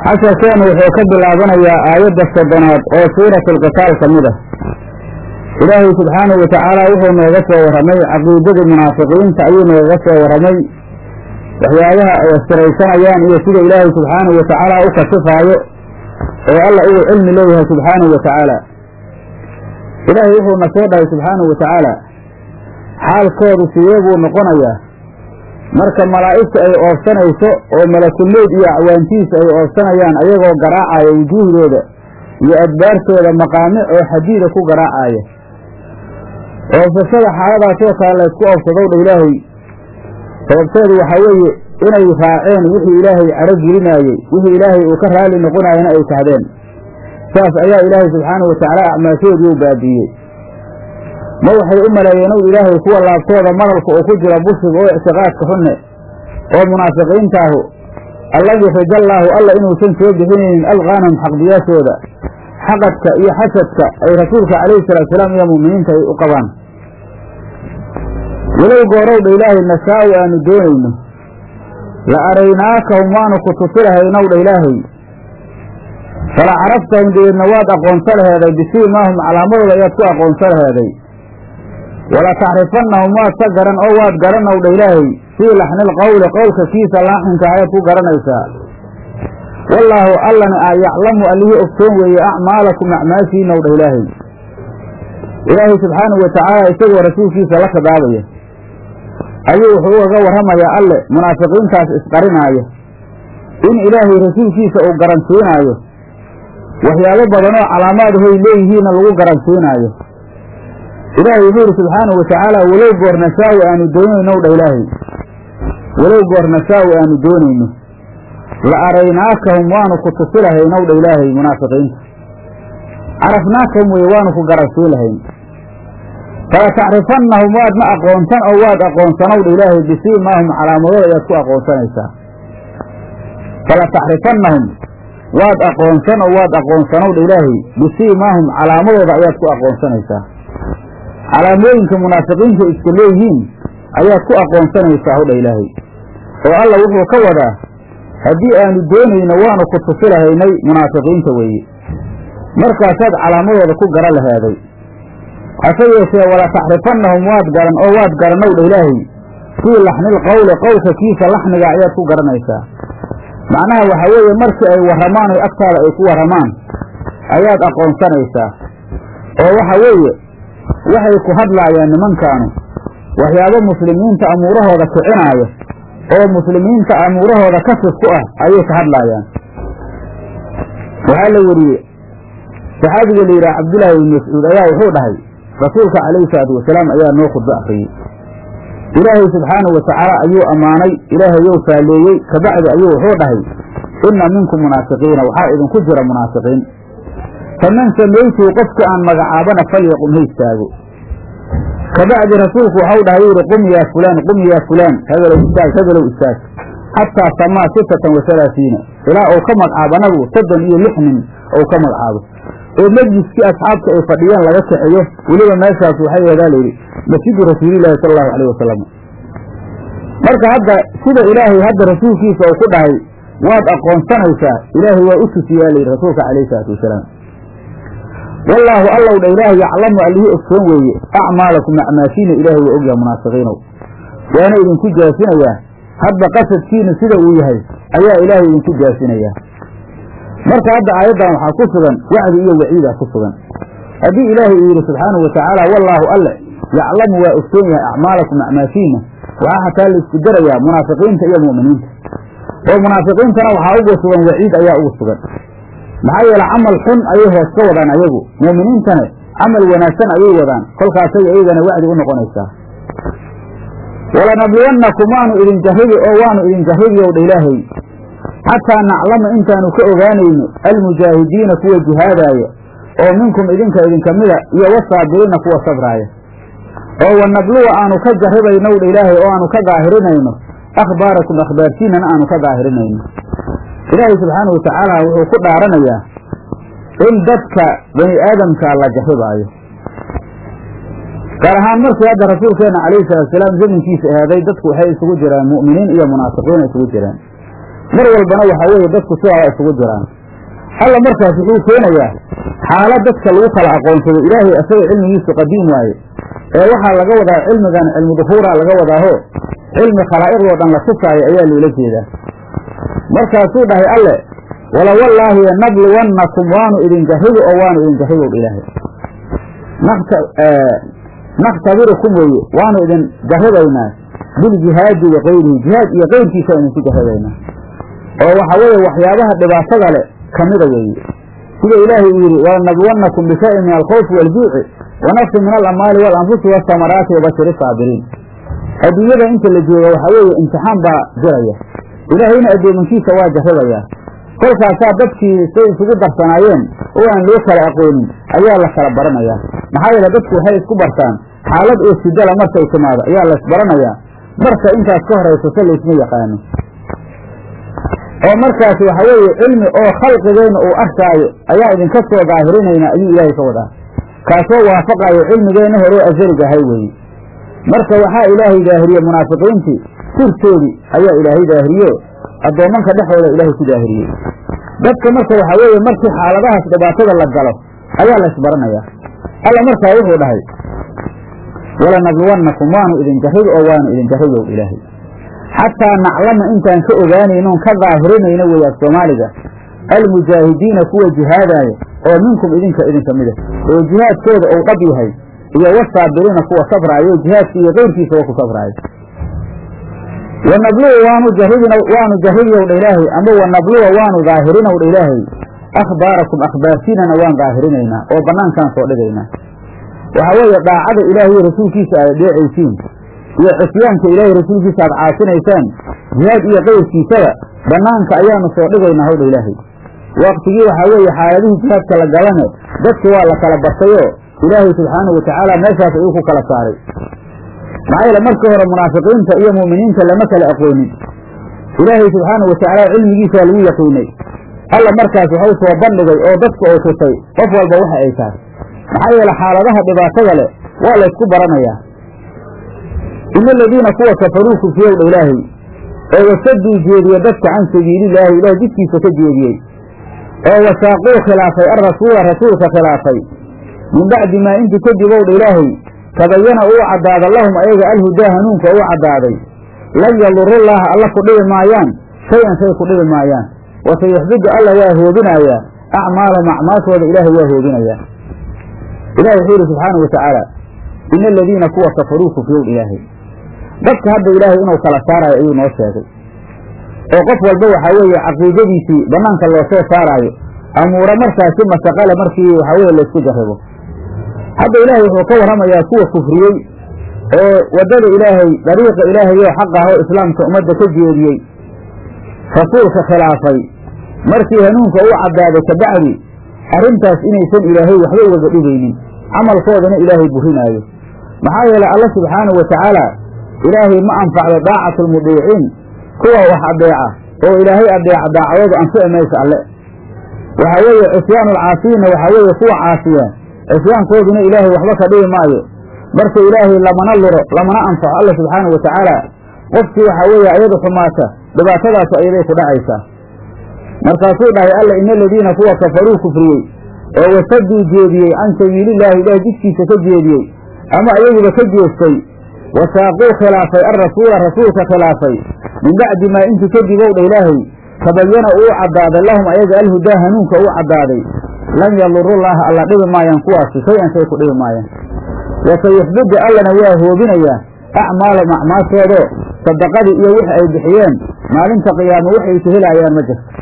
casharkeenu wuxuu ka bilaabanayaa aayadda soddonaad oo suuratalqitaal ka mid ah ilaahay subxaanahu watacaala wuxuu nooga soo warramay caqiidadii munaafiqiinta ayuu nooga soo warramay waxyaabaha ay astiraysanayaan iyo sida ilaahay subxaanahu watacaala u kasifaayo oo alla uu cilmi leeyahay subxaanahu watacaala ilaahay wuxuuna soo dhahay subxaanahu watacaala xaalkoodu sidee buu noqonayaa marka malaa'igta ay oobsanayso oo malakulmeyd iyo acwaantiisa ay oobsanayaan ayagoo garaacaya wujuuhdooda iyo adbaartooda maqaamic oo xadiida ku garaacaya oobsashada xaaladaasoo kale laysku oobsadow dha ilaahay sababteedu waxaa weeye inay raaceen wixii ilaahay caro gelinaayey wixii ilaahay uu ka raali noqonaayana ay kahdeen saas ayaa ilaahay subxaanahu watacaala acmaashoodii u baabi'iyey ma waxay u maleeyeen ow ilaahay kuwa laabtooda madalka oo ku jira bushiga oo ictiqaadka xunne oo munaafiqiintaahu allan yakhrijallaahu alla inuusan soo bixinaynin alqaanahum xaqdiyaashooda xaqadka iyo xasadka ay rasuulka calayhi salaatusalaam iyo mu'miniinta ay u qabaan walow goorowdha ilaahay nashaa'u aanu doonayno la araynaakahum waanu ku tusi lahaynow dha ilaahay fala caraftahum dabeedna waad aqoonsa laheeday bisiimaahum calaamadooda ayaad ku aqoonsa laheeday wala tacrifannahum waad ka garan oo waad garanow dha ilaahay fii laxnil qowli qowlka kiisa laaxinka ayaad ku garanaysaa wallaahu allana a yaclamu allihii ogsoon weeye acmaalakum acmaashiinow dha ilaahay ilaahay subxaanahu watacaala isagoo rasuulkiisa la khidaabaya ayuu wuxuu ugaga warramayaa alle munaafiqiintaas isqarinaaya in ilaahay rasuulkiisa uu garansiinaayo waxyaabo badanoo calaamaadahoy leeyihiinna lagu garansiinaayo ilaahay wuxuu yidhi subxaanahu watacaala walow goor nashaa'u aanu doonaynow dha ilaahay walow goor nashaa'u aanu doonayno la araynaakahum waanu ku tusi lahaynow dha ilaahay munaafiqiinta carafnaakahum weye waanu ku garansiin lahayn fala tacrifannahum waad ma aqoonsan oo waad aqoonsanow dha ilaahay bisiimaahum calaamadooda ayaad ku aqoonsanaysaa fala tacrifannahum waad aqoonsan oo waad aqoonsanow dha ilaahay bisiimaahum calaamadooda ayaad ku aqoonsanaysaa calaamooyinka munaafiqiinta iska leeyihiin ayaad ku aqoonsanaysaa howdha ilaahay oo alla wuxuu ka wadaa haddii aanu doonayno waanu ku tusi lahaynay munaafiqiinta weeye markaasaad calaamadooda ku gara laheeday hase yeeshee wala tacrifannahum waad garan oo waad garanow dha ilaahay fii laxnil qowli qowlka kiisa laxniga ayaad ku garanaysaa macnaha waxaa weeye markii ay warramaan oo agtaada ay ku warramaan ayaad aqoonsanaysaa oo waxa weeye waxay ku hadlaayaan nimankaanu waxyaabo muslimiinta amuurahooda kicinaaya oo muslimiinta amuurahooda kasif ku ah ayay ka hadlaayaan waxaa la weriyey saxaabiga la yidhaha cabdullaahi ibni mascuud ayaa wuxuu dhahay rasuulka calayhi salaatu wasalaam ayaa noo khudbo akriyey ilaahay subxaanahu watacaala ayuu ammaanay ilaahayow faalleeyey kabacdi ayuu wuxuu dhahay inna minkum munaafiqiina waxaa idinku jira munaafiqiin faman samaytuu qofkii aan magacaabana falyaqum ha istaago kabacdi rasuulku waxau dhahay yidhi qum yaa fulaan qum yaa fulaan hebelow istaag hebelow istaag xataa samaa sitatan wa halaasiina ilaa uu ka magacaabo anagu soddon iyo lix nin ou ka magacaabo oo mejliskii asxaabta ay fadhiyeen laga kaxeeyo weliba meeshaas waxay wadaa layidhi masjidu rasuulillahi sala allahu alayh wasalam marka hadda sida ilaahay hadda rasuulkiisa uu ku dhahay waad aqoonsanaysaa ilaahay waa u tusiyaa layidhi rasuulka calayhi salaatu wasalaam wallaahu allow dha ilaahay yaclamu allihii ogsoon weeye acmaalakum acmaashiina ilaahay waa ogyaha munaafiqiinow waana idinku jaasinayaa hadba qasadkiinu sida uu yahay ayaa ilaahay idinku jaasinayaa marka hadda aayaddan waxaa ku sugan wacdi iyo waciida ku sugan haddii ilaahay uu yidhi subxaanahu watacaala wallaahu alle yaclamu waa ogsoon yahay acmaalakum acmaashiina waxaa xataa la isku darayaa munaafiqiinta iyo mu'miniinta oo munaafiqiintana waxaa ugu sugan waciid ayaa ugu sugan maxaa yeele camal xun ayay hoos ka wadaan ayagu mu'miniintana camal wanaagsan ayay wadaan kolkaasay iyagana wacdi u noqonaysaa walanabluwannakum waanu idin jarribi oo waanu idin jarribi ow dha ilaahay xataa naclama intaanu ka ogaanayno almujaahidiina kuwa jihaadaaya oo minkum idinka idinka mida iyo wasaabiriina kuwa sabraaya oo wanabluwa aanu ka jarribaynow dha ilaahay oo aanu ka daahirinayno akhbaarakum akhbaartiinana aanu ka daahirinayno ilaahay subxaanahu watacaala wuxuu ku dhaaranayaa in dadka bani aadamka la jarribaayo gaar ahaan markii hadda rasuulkeena calayhi salaatusalaam zamankiisa ahaaday dadku waxay isugu jiraan mu'miniin iyo munaafiqiin isugu jiraan mar walbana waxaa weeye dadku sidaa isugu jiraan alla markaas wuxuu keenayaa xaalad dadka lagu kala aqoonsado ilaahay asaga cilmigiisu qadiim waaye ee waxaa laga wadaa cilmigan cilmu duhuuraa laga wadaaho cilmi khalaa'iqdoo dhan la tusaayo ayaa loola jeedaa markaasuu dhahay alle wala wallaahi nabluwannakum waanu idin jahribi oo waanu idin jahribow ilaahay nakhtabirukum weeye waanu idin jahribaynaa biljihaadi wa kayrihi jihaad iyo kayrkiisa idinku jahribaynaa oo waxa weeye waxyaabaha dhibaatada leh kamida weeye sida ilaahay uu yidhi walanabluwannakum bishayin min alkhawfi waaljuuci wa nafsin min alamwaali waalanfusi waasamaraati wabashiri saabiriin adduunyada inta la jooga waxaa weeye imtixaan baa jiraya ilaahayna addoomankiisa waa jarrabayaa kolkaasaa dadkii say isugu darsanaayeen oo aan loo kala aqoonin ayaa la kala baranayaa maxaa yeele dadku waxay isku bartaan xaalad oo sidala markay timaado ayaa la isbaranayaa marka intaas ka horayso se laysma yaqaano oo markaas waxa weeye cilmi oo khalqigeenna uu arkaayo ayaa idinka soo daahirinaynaa ayuu ilaahay ka wadaa kaasoo waafaqayo cilmigeenna horeo asaliga ahay weeye marka waxaa ilaahay daahiriye munaafiqiintii sirtoodii ayaa ilaahay daahiriye addoommanka dhexooda ilaahay ku daahiriyey dadka marka waxaa weeye markii xaaladahaas dhibaatada la galo ayaa la isbaranayaa alla markaa wuxuu dhahay walanabluwannakum waanu idin jarribi oo waanu idin jarribow ilaahay xataa naclama intaan ka ogaanaynoon ka daahirinayno weeye af soomaaliga almujaahidiina kuwa jihaadaaya oo minkum idinka idinka mida oo jihaadkooda uu dhab yahay iyo wasaabiriina kuwa sabraayo jihaadka iyo keyrkiisa wa ku sabraayo wanabluwa waanu jarribin waanu jarribiyowdha ilaahay ama wanabluwa waanu daahirinowdha ilaahay akhbaarakum akhbaartiinana waan daahirinaynaa oo bannaankaan soo dhigaynaa waxaa weeye daacada ilaahay iyo rasuulkiisa aad dheecaysiin iyo cusyaanka ilaahay rasuulkiisa aad caasinaysaan jihaad iyo keyrkiisaba bannaanka ayaanu soo dhigaynaa howdha ilaahay waktigii waxaa weeye xaaladihii jihaadka la galane dadki waa la kala bartayoo ilaahay subxaanahu watacaala meeshaas ayuu ku kala saaray maxaa yeele markii hore munaafiqiinta iyo mu'miniinta lama kala aqoonin ilaahay subxaanahu watacaala cilmigiisaa lagu yaqiinay alla markaas waxau soo bandhigay oo dadka uu tusay qof walba waxa ay tahay maxaa yeele xaaladaha dhibaatada leh waa la ysku baranayaa ina aladiina kuwa kafaruu kufriyowdha ilaahay oo wasaduu jeediye dadka can sabiililaahi ilahay jidkiisa ka jeediyey oo wasaaquu khilaafay alrasuula rasuulka khilaafay min bacdi maa intii kadib owdha ilaahay tabayana uu caddaada lahum ayaga alhudaa hanuunka uu caddaaday lan yadurullaaha alla ku dhibi maayaan shay-an shay ku dhibi maayaan wasayuxbidu alla waa hoobinayaa acmaalahum acmaashooda ilaahay waa hoobinayaa ilahi wuxuu yidhi subxaanau watacaala ina aladiina kuwa kafaruu kufriyow ilaahay dadka hadda ilaahay inuu kala saaraayo ayuu noo sheegay oo qof walba waxaa weeye caqiidadiisii bannaanka loo soo saaraayo amuura markaasi mashaqale markii waxaa weye laysku jarribo hadda ilaahay wuxuu ka warramayaa kuwa kufriyey oo waddada ilaahay dariiqa ilaahay oo xaq ah oo islaamka ummadda ka jeediyey rasuulka khilaafay markii hanuunka uu caddaaday kabacdi arrintaas inaysan ilaahay waxba ugaga dhibaynin camalkoodana ilaahay burinaayo maxaa yeelay alla subxaanahu wa tacaala ilaahay ma anfacdo daacatu lmudiiciin kuwa wax adeeca oo ilaahay adeeca daacadoodu anfici maysa alle waxaa weeye cisyaanu alcaasiyiinna waxaa weeye kuwa caasiya cisyaankooduna ilaahay waxba ka dhibi maayo marka ilaahay lamana luro lamana anfaco alla subxaanahu wa tacaala qofkii waxaa weeye ayadu xumaata dhibaatadaasu ayaday ku dhacaysaa markaasuu dhahay alla ina aladiina kuwa kafaruu kufriyey oo wasaduu jeediyey can sabiilillaahi ilaah jidkiisa ka jeediyey ama ayaguba ka jeestay wasaaquu khilaafay alrasuula rasuulka khilaafay min bacdi maa intii kadib owdha ilaahay tabayana uu caddaaday lahum ayaga alhudaa hanuunka uu caddaaday lan yadurullaaha alla dhibi maayaan kuwaasi shay-an shay ku dhibi maayaan wasayuxbidu allana waa hoobinayaa acmaalahum acmaashoodoo sadaqadii iyo wixi ay bixiyeen maalinta qiyaamo waxay ka helaayaan ma jirto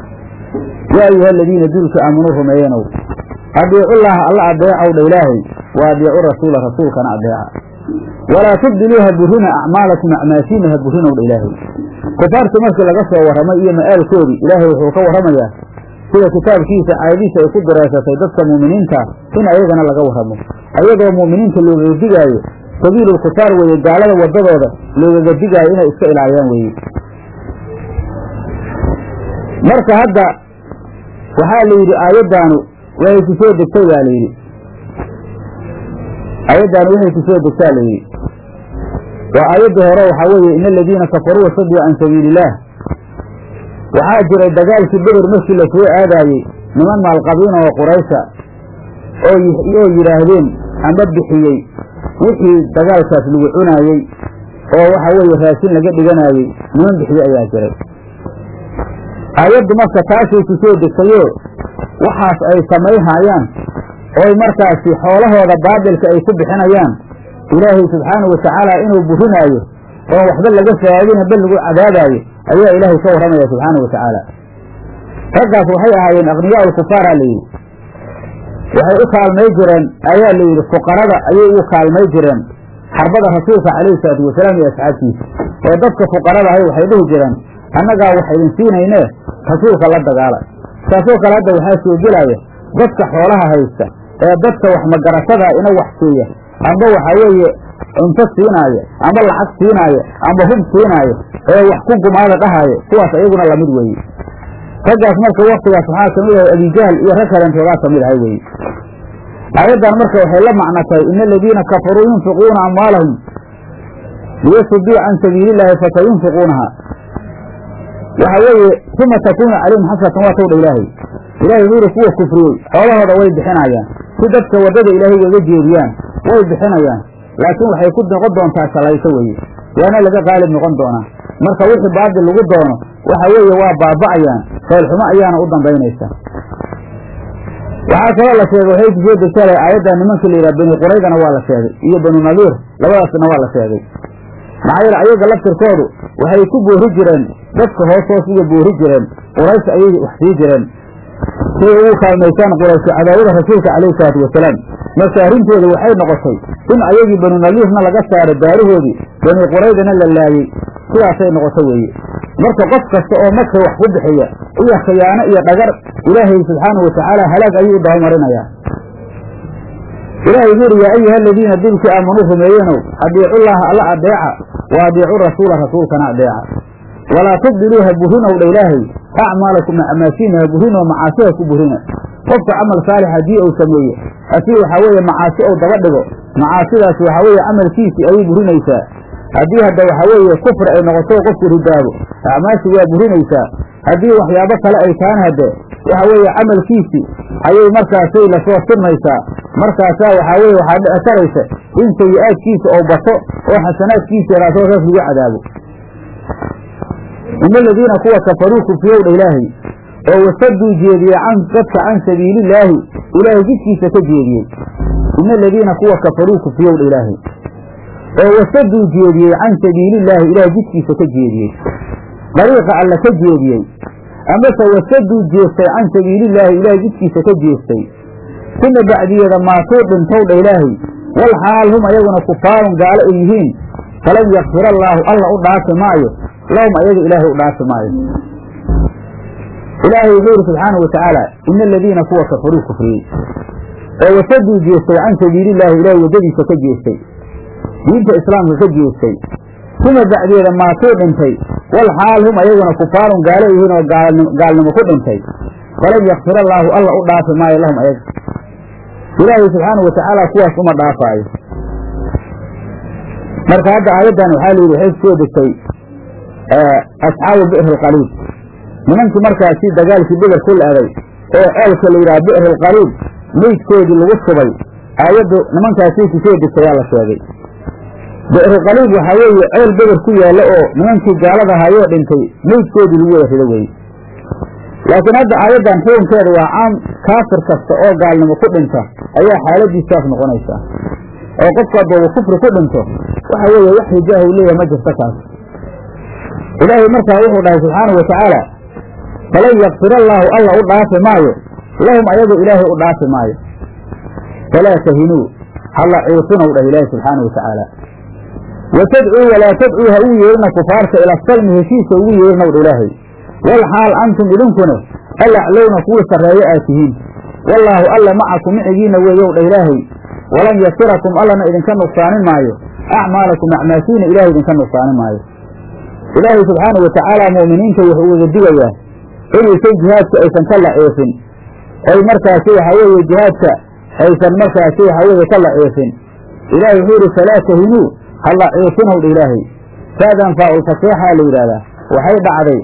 yaa ayuha aladiina duulka aamanuu rumeeyenow adiicullaaha alla adeecowdha ilaahay wa adiicu rasuula rasuulkana adeeca walaa tubdiluu ha burina acmaalakum acmaashiina ha burinowdha ilaahay kufaartii markii laga soo warramay iyo ma'aalkoodii ilaahay wuxuu ka warramayaa sida kitaabkiisa caadadiisa ay ku direesatay dadka mu'miniinta in ayagana laga warramo ayadoo mu'miniinta loogaga digaayo sabiilulkufaar weeye gaalada waddadooda loogaga digaayo inay iska ilaaliyaan weeye marka hadda waxaa la yidhi aayaddaanu waxay ku soo degtay baa la yidhi aayaddaanu waxay ku soo degtaa la yidhi waa aayaddii hore waxaa weeye ina aladiina kafaruu wasaduu can sabiili illaah waxaa jiray dagaalkii beder markii lasoo aadaayey niman maalqabiina oo quraysha oo oo yidhaahdeen amba bixiyey wixii dagaalkaas lagu cunaayey oo waxa weeye raashin laga dhiganaayey niman bixiye ayaa jiray aayaddu marka taasay ku soo degtayoo waxaas ay samayhaayaan ooy markaasi xoolahooda baadilka ay ku bixinayaan ilaahay subxaanahu watacaala inuu burinaayo oon waxba laga faadin bal lagu cadaabaayo ayaa ilaahay ka warramaya subxaanahu watacaala raggaas waxay ahaayeen aqniyaa ulkufaara layidhi waxay u kaalmay jireen ayaa layidhi fuqarada ayay ugu kaalmay jireen xarbada rasuulka calayhi salaatu wasalaam iyo asxaabtiisa oo dadka fuqarada ahay waxay dhihi jireen annagaa wax idin siinayne rasuulka la dagaala saasoo kale hadda waxaa soo gelaya dadka xoolaha haysta ee dadka wax magaratada ina wax siiya amba waxaa weeye cunto siinaaya amba lacag siinaaya amba hub siinaaya ee wax ku gumaada dhahaaya kuwaas ayaguna lamid weeye raggaas marka waktigaas waxaa kamid ahay abijahl iyo rag kalentoodaa kamid ahay weye aayaddan marka waxay la macno tahay ina aladiina kafaruu yunfiquuna amwaalahum liyasuduu can sabiili illaahi fasayunfiquunaha waxa weeye uma takuunu calayhim xasratan waa tawdha ilaahay ilahay wuxuu yihi kuwa kufriyey xoolahooda way bixinayaan si dadka waddada ilaahay uga jeediyaan way bixinayaan laakiin waxay ku noqon doontaa shalayso weeye waana laga qaalib noqon doonaa marka wixii baadil lagu doono waxa weeye waa baaba'ayaan foolxumo ayaana u dambaynaysa waxaa kaloo la sheegay waxay ku soo degtala aayadda nimankii la yidhaha bani quraydana waa la sheegay iyo banu nadiir labadaasna waa la sheegay maxaa yeele ayaga laftirkoodu waxay ku boori jireen dadka hoos hoos uga boori jireen quraysh ayay wax sii jireen siday ugu kaalmaysaan quraysho cadaawada rasuulka calayhi salaatu wasalaam marka arrintooda waxay noqotay in ayagii banu nadiirna laga saaro daarahoodii bani quraydana la laayey sidaasay noqoto weeye marka qof kasta oo marka wax ku bixiya iyo khiyaano iyo dhagar ilaahay subxaanahu watacaala halaag ayuu u dabamarinayaa ilaahay wuxu uhi yaa ayuha aladiina dulkii aamanuu rumeeyenow adiicullaaha alla adeeca wa adiicu rasuula rasuulkana adeeca walaa tubdiluu ha burinow dha ilaahay acmaalakum acmaashiina ha burinoo macaasi ha ku burina qofka camal saalix haddii uu sameeye asii waxaa weeye macaasi ou daba dhigo macaasidaas waxaa weeye camalkiisii ayay burinaysaa haddii hadda waxaa weeye kufri ay noqoto qofku ridaabo acmaashii waa burinaysaa haddii waxyaabo kale ay tahan hadde waxa weeye camalkiisii ayay markaasay lasoo sirmaysaa markaasaa waxaa weye waxaa dhici karaysa in sayi-aadkiisa oo bato oo xasanaadkiisa yaraasoo saas lagu cadaabo ina aladiina kuwa kafaruu kufriyow dha ilaahay oo wasaduu jeediyey can dadka can sabiilillaahi ilaahay jidkiisa ka jeediyey ina aladiina kuwa kafaruu kufriyow dha ilaahay oo wasaduu jeediyey can sabiilillaahi ilaahay jidkiisa ka jeediyey dariiqa alla ka jeediyey amase wasaduu jeestay can sabiilillaahi ilaahay jidkiisa ka jeestay uma bacdiyeeda maatuu dhintow dha ilaahay wal xaal hum ayaguna kufaarun gaalo ay yihiin falan yakfir allaahu alla u dhaafi maayo lahum ayaga ilaahay u dhaafi maayo ilaahay wuxuu yidhi subxaanau watacaala ina aladiina kuwa kafaruu kufriyey oo wasaduu jeestay can sabiilillaahi ilaahay waddadiisa ka jeestay diinta islaamka ka jeestay uma bacdeeda maatuu dhintay wal xaal hum ayaguna kufaarun gaalo yihiin oo gaalnimo ku dhintay falan yakfir allaahu alla u dhaafi maayo lahum ayaga ilaahay subxaanau watacaala kuwaas uma dhaafaayo marka hadda aayaddan waxaa la yidhi waxay kusoo degtay asxaabu bi'ri alqaliib nimankii markaasi dagaalkii beder ku la-day oo ceelka la yidhaha bi'ri alqaliib meydkoodii lagu shubay aayaddu nimankaasii kusoo degtay yaa la sheegay bi'ri qaliib waxaa weeye ceel beder ku yaalla oo nimankii gaalada hayoo dhintay meydkoodii lagu wada rido weye laakiin hadda aayaddan xukunkeeda waa caam kaafir kasta oo gaalnimo ku dhinta ayaa xaaladiisaas noqonaysaa oo qofku haddooba kufri ku dhinto waxa weeye wax rijaah u leeyahay ma jirto kaas ilaahay markaa wuxuu dhahay subxaanau watacaala falan yakfir allaahu alla u dhaafi maayo lahum ayaga ilaahay u dhaafi maayo falaa tahinuu halla ciifinow dhah ilaahay subxaanau watacaala wa tadcuu walaa tadcuu ha uu yeerina kufaarta ila salmi heshiisa ugu yeerinow dha ilaahay wal xaal antum idinkuna alaclowna kuwii sarreeyo aad tihiin wallaahu alla macakum micigiinna weeyow dha ilaahay walan yasirakum allana idinka nuqsaanin maayo acmaalakum acmaashiina ilahay idinka nuqsaanin maayo ilaahay subxaanau watacaala mu'miniinta wuxuu ugaga digayaa inaysan jihaadka aysan ka laceefin oy markaasi waxaa weeye jihaadka aysan markaasi waxaa weeye ka laceefin ilaahay wuxuu yidhi falaa tahinuu ha laceefinow dha ilaahay faadan faa-ulfaseexaa la yidhahdaa waxay dhacday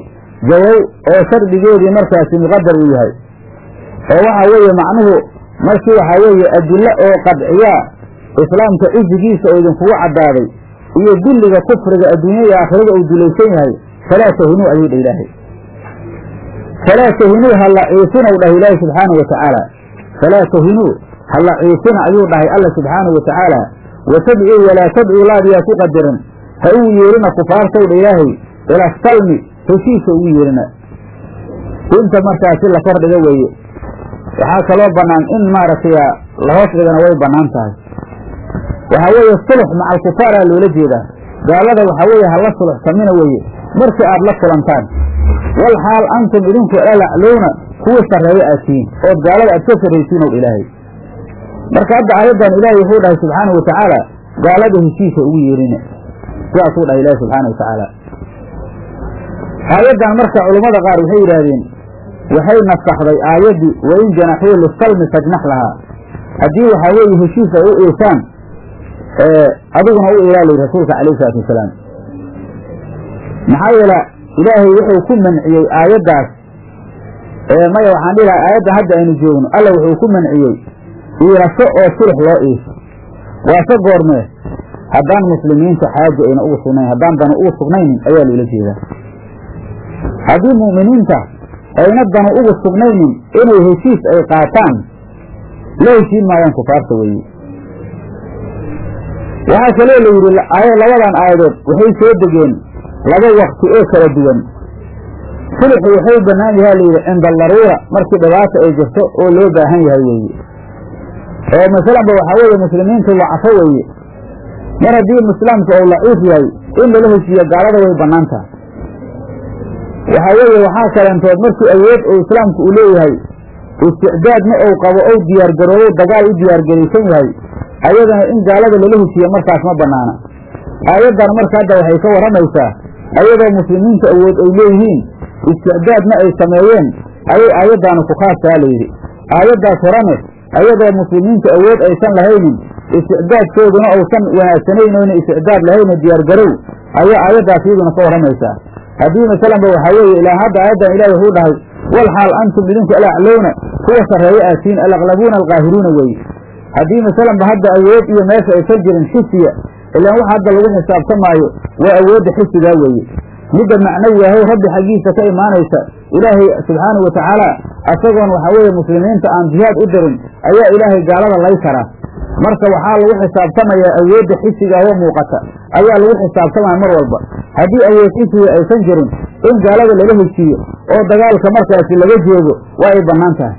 jawow oo shardigeedii markaasi muqadar uu yahay oo waxaa weeye macnuhu markii waxaa weeye adillo oo qadciyaa islaamka cizigiisa oo idinkugu caddaaday iyo dulliga kufriga adduunya iyo aakhirada uu dulaysan yahay falaa tahinuu ayuu dhah ilaahay falaa tahinuu ha laciifinow dhah ilaahay subxaanahu wa tacaala falaa tahinuu ha laciifina ayuu dhahay alla subxaanahu wa tacaala wa tadcuu walaa tadcuu laadiyaa ku qadaran ha ugu yeerina kufaartow dha ilaahay ila salmi heshiisa ugu yeerina inta markaasi la kordhiga weeye waxaa kaloo bannaan in maaragtay la hoos dhigana way bannaan tahay waxaa weeye sulux maca alkufaaraa loola jeedaa gaalada waxaa weeye hala suluxsamina weeye markii aad la kulantaan wal xaal antum idinku alaclowna kuwii sarreeyo aad tihiin ood gaalada aad ka sarraysiin ow ilaahay marka hadda aayaddan ilaahay wuxuu dhahay subxaanau wa tacaala gaalada heshiisa ugu yeerina sidaasuu dhahay ilaahi subxaana wa tacaala aayaddan marka culammada qaar waxay yidhaahdeen waxay nasakhday aayaddii wain janaxuu lisalmi fajnax lahaa haddii waxaa weeye heshiis ay u iisaan adiguna u ilaa layidhi rasuulka calayhi salaatu wasalaam maxaa yeele ilaahay wuxuu ku manciyey aayaddaas maya waxaan dhihi lahay aayadda hadda aynu joogno alla wuxuu ku manciyey iilasho oo sulux loo iisho waase goormee haddaan muslimiinta xaaja ayna ugu sugnayn haddaan danu ugu sugnaynin ayaa loola jeedaa haddii mu'miniinta ayna danu ugu sugnaynin inay heshiis ay qaataan la heshiin maayaan kufaarta weeye waxaa kaloo la yidhi labadan aayadood waxay soo degeen laba wakti oo kala duwan sulxu waxay bannaan yahaa layidhi cinda daruura markii dhibaata ay jirto oo loo baahan yahay weeye oo masalanba waxaa weeye muslimiintu lacafo weeye mar haddii islaamku ou laciif yahay in lala heshiiyo gaalada way bannaan tahay waxaa weeye waxaa kalentood markii awood oo islaamku uu leeyahay isticdaadna ou qabo ou diyaargaroobow dagaal u diyaargaraysan yahay ayadana in gaalada lala heshiiyo markaas ma bannaana aayaddan marka hadda waxay ka warramaysaa ayadoo muslimiinta awood ay leeyihiin isticdaadna ay sameeyeen ayay aayaddaanu ku khaastaa layidhi aayaddaas horane ayadoo muslimiinta awood aysan lahaynin isticdaadkooduna uusan wanaagsanayn oyna isticdaad lahayna diyaargarow ayaa aayaddaas iyaduna ka warramaysaa haddii masalanba waxaa weeye ilaa hadda aayaddan ilahi wuxuu dhahay wal xaal antum idinku alaclowna kuwa sarreeyo aatiin alaqlabuuna alqaahiruuna weeye haddii masalanba hadda awood iyo meesha aysan jirin xisiya ilaan waxa hadda lagu xisaabtamaayo waa awoodda xisigaa weeye midda macnawi ahay rabbi xaggiisa ka imaanaysa ilaahay subxaanahu watacaala asagoon waxaa weeye muslimiinta aan jihaad u dirin ayaa ilaahay gaalada lay karaa marka waxaa lagu xisaabtamayaa awoodda xisiga oo muuqata ayaa lagu xisaabtamaya mar walba haddii awood xisiga aysan jirin in gaalada lala heshiiyo oo dagaalka markaasi laga joogo waa ay bannaan tahay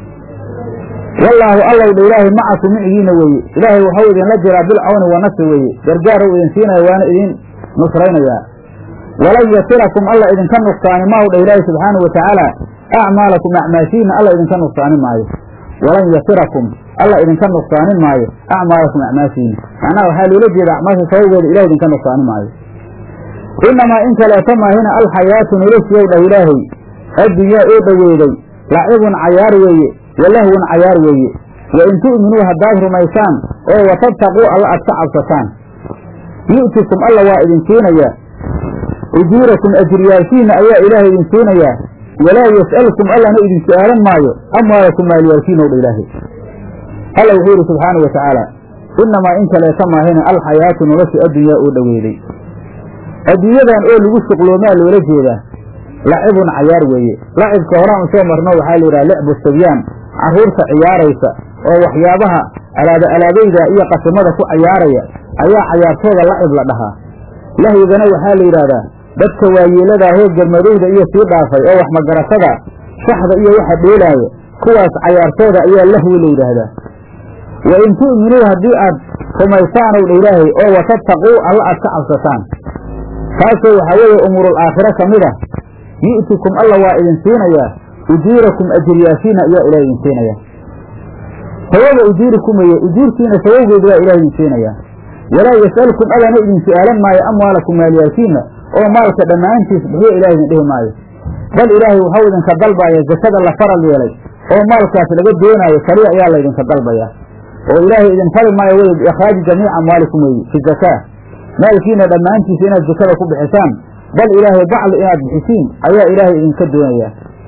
wallaahu allow dha ilaahay macaku micigiina weeye ilaahay waxau idinla jiraa bilcawni wa nasri weeye gargaarou idin siinaya waana idin nusraynayaa walan yasirakum alla idinka nuqsaani maahu dha ilaahi subxaanau watacaala acmaalakum acmaashiina alla idinka nuqsaanin maayo walan yasirakum alla idinka nuqsaanin maayo acmaalakum acmaashiina macnaha waxaa loola jeeda acmaasha sababgeeda ilahay idinka nuqsaanin maayo inamaa in kaleeto maahina alxayaatu noloshiyow dhah ilaahay addunyaa oo dhoweeday lacibun cayaar weeye walahwun cayaar weeye wa in tu'minuu haddaad rumaysaan oo watabtaquu alla aad ka cabsataan yu'tikum alla waa idin siinayaa ujuurakum ajriyaalkiina ayaa ilaahay idin siinayaa walaa yas'alkum allana idin su'aalan maayo amwaalakum maalyaalkiinow dha ilaahay alla wuxuu yidhi subxaanau wa tacaala innamaa in kaleeta maahina alxayaatu nolosha addunyaa oo dhoweeday adduunyadan oo lagu shuqloomaa loola jeedaa lacibun cayaar weeye lacibka horaan u soo marno waxaa la yidhaha licbu sibyaan carruurta ciyaaraysa oo waxyaabaha alaaba alaabayda iyo qasimada ku cayaaraya ayaa cayaartooda lacib la dhahaa lahyigana waxaa la yidhaahdaa dadka waayeeladaahoo garmadowda iyo sii dhaafay oo wax magaratada shaxda iyo waxa dheelaaya kuwaas cayaartooda ayaa lahwi la yidhaahdaa wa in tu'minuu haddii aad rumaysaanow dha ilaahay oo watabtaquu alla aad ka cabsataan taasoo waxaa weeye umuurul aakhiro ka mid ah yu'tikum alla waa idin siinayaa ujuurakum ajriyaashiina ayaa ilaah idin siinayaa sawaba ujuurikum weye ujuurkiina sawowgeedu waa ilaah idin siinayaa walaa yas'alkum allana idin su'aalan maayo amwaalakum maaliyaalkiina oo maalka dhammaantiis bixiyo ilaah idin dhihi maayo bal ilaahay waxau idinka dalbaya zakada la faral yeelay oo maalkaas laga doonaayo kaliya ayaa laydinka dalbayaa oo ilaahay idin fali maayo wey biikhraaji jamiici amwaalikum weeye fi zakaa maalkiina dhammaantiisa inaad zakada ku bixisaan bal ilaahay bacdi inaad bixisiin ayaa ilaahay idinka doonayaa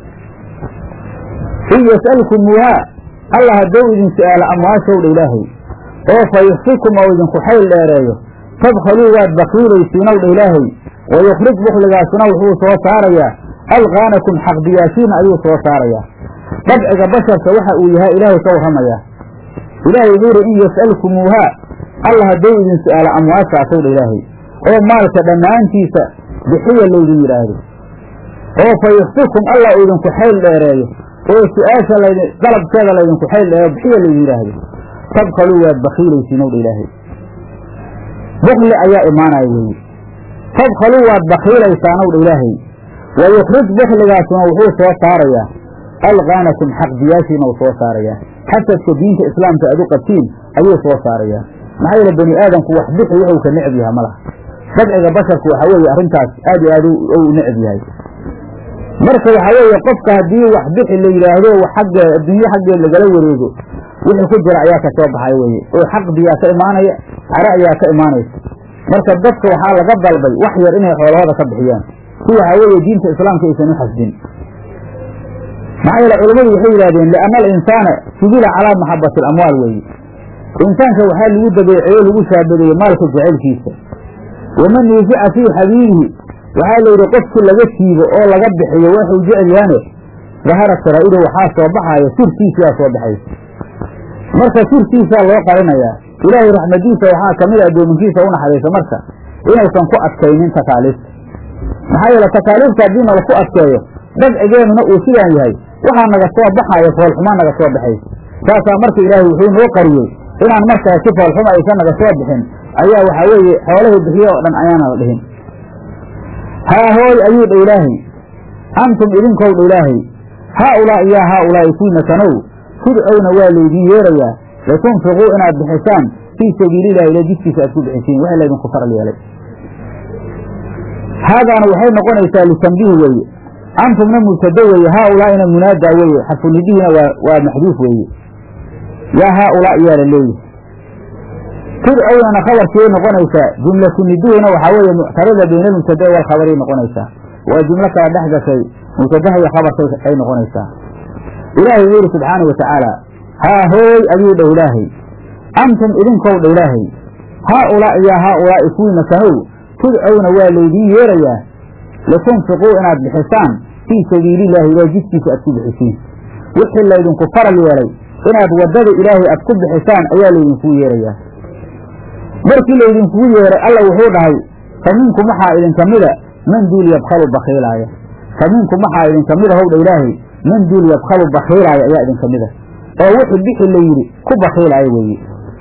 in yas'alkumuuhaa alla hadduu idin su'aalo amwaashowdha ilaahay oo fa yuxsikum oo idinku xayl dheereeyo tabkhaluu waad bakiilaysiinowdha ilaahay wa yukhrij bukhligaasuna wuxuu soo saarayaa alqaanakum xaqdiyaashiina ayuu soo saarayaa dabciga basharka waxa uu yahay ilaahay ka warramayaa ilaahay wuxuu yidhi in yas'alkumuuhaa alla hadduu idin su'aalo amwaashaasowdha ilaahay oo maalka dhammaantiisa bixiya laydin yidhaahdo oo fa yuxsikum alla uu idinku xayl dheereeyo oo su-aasha layd dalabkeeda laydinku xayl dheereeyo bixiya laydin yidhaahdo tabkaluu waad bakiilaysiinowdha ilaahay bukli ayaa imaanaya weeye tabkaluu waad bakiilaysaanowdha ilaahay wa yukhrij bukligaasuna wuxuu soo saarayaa alqaanakum xaqdiyaashiina uu soo saarayaa xasadka diinta islaamka aad u qabtiin ayuu soo saarayaa maxaa yeele bani aadamku wax bixi wuxuu ka necab yaha ma laha dabciga basharku waxaa weeye arrintaas aad iyo aad u necab yahay marka waxaa weeye qofka haddii wax bixi la yidhaahdo xagge adduunye xaggeed lagala wareego wixii ku jira ayaa ka soo baxay weeye oo xaqdiyaa ka imaanaya care ayaa ka imaanaysa marka dadka waxaa laga dalbay wax yar inay xoolahooda ka bixiyaan si waxaa weeye diinta islaamka aysan u xasdin maxaa yeele culammadu waxay yidhahdeen lianna alinsaana sibila calaa maxabati alamwaal weeye insaanka waxaa lagu dabeeceeyo lagu shaabadeeyey maalka jacaylkiisa waman yuusica fii xabiibihi waxaa la yidhi qofkii laga siibo oo laga bixiyo waxuu jecel yahaane dahara saraa'ido waxaa soo baxaaya sirtiisiyaa soo baxaysa marka sirtiisaa loo qarinayaa ilaahay raxmadiisa waxaa ka mid a addoominkiisa u naxariisa marka inaysan ku adkaynin takaaliifta maxaa yeele takaaliifta haddii nala ku adkeeyo dabcigeenuna uu sidaan yahay waxaa naga soo baxaaya foolxumaa naga soo baxaysa saasaa marka ilaahay wuxuu noo qariyey inaan markaa si foolxuma aysan naga soo bixin ayaa waxaa weeye xoolahii bixiye oo dhan ayaana la dhihin haa hooy ayuu dha ilaahay antum idinkow dha ilaahay haa ulaa'i yaa haa ulaa'i kuwiina kanow tudcowna waa laydiin yeerayaa litunfiquu inaad bixisaan fii sabiilillahi ila jidkiisa aad ku bixisiin wixii laydinku faral yeelay haadaana waxay noqonaysaa litambiih weeye antumna mubtado weeye haa ulaa'ina munaadaa weeye xarfunidhihiina waa waa maxduuf weeye yaa haa ulaa'i yaa la leeyahay tudcownana khabarkiiay noqonaysaa jumlatu niduhina waxaa weeye muctarada bayna almubtada walkhabariay noqonaysaa waa jumlo kala dhex gashay mubtadaha iyo khabarkay ay noqonaysaa ilaahay wuxuu yidhi subxaanau watacaala haa hooy ayuu dha ilaahay antum idinkow dha ilaahay haa ulaa'i yaa haa ulaa'i kuwiina kanow tudcowna waa laydiin yeerayaa litunfiquu inaad bixisaan fii sabiilillahi ilaa jidkiisa aad ku bixisiin wixii laydinku faral yeelay inaad waddada ilaahay aad ku bixisaan ayaa laydinkuu yeerayaa markii laydinkugu yeeray alla wuxuu dhahay fa minkum waxaa idinka mida man duul yabkhalu bakhiilaaya fa minkum waxaa idinka mida howdha ilaahay man duul yabkhalu bakhiilaaya ayaa idinka mida oo wixii bixi la yidhi ku bakhiilaaya weeye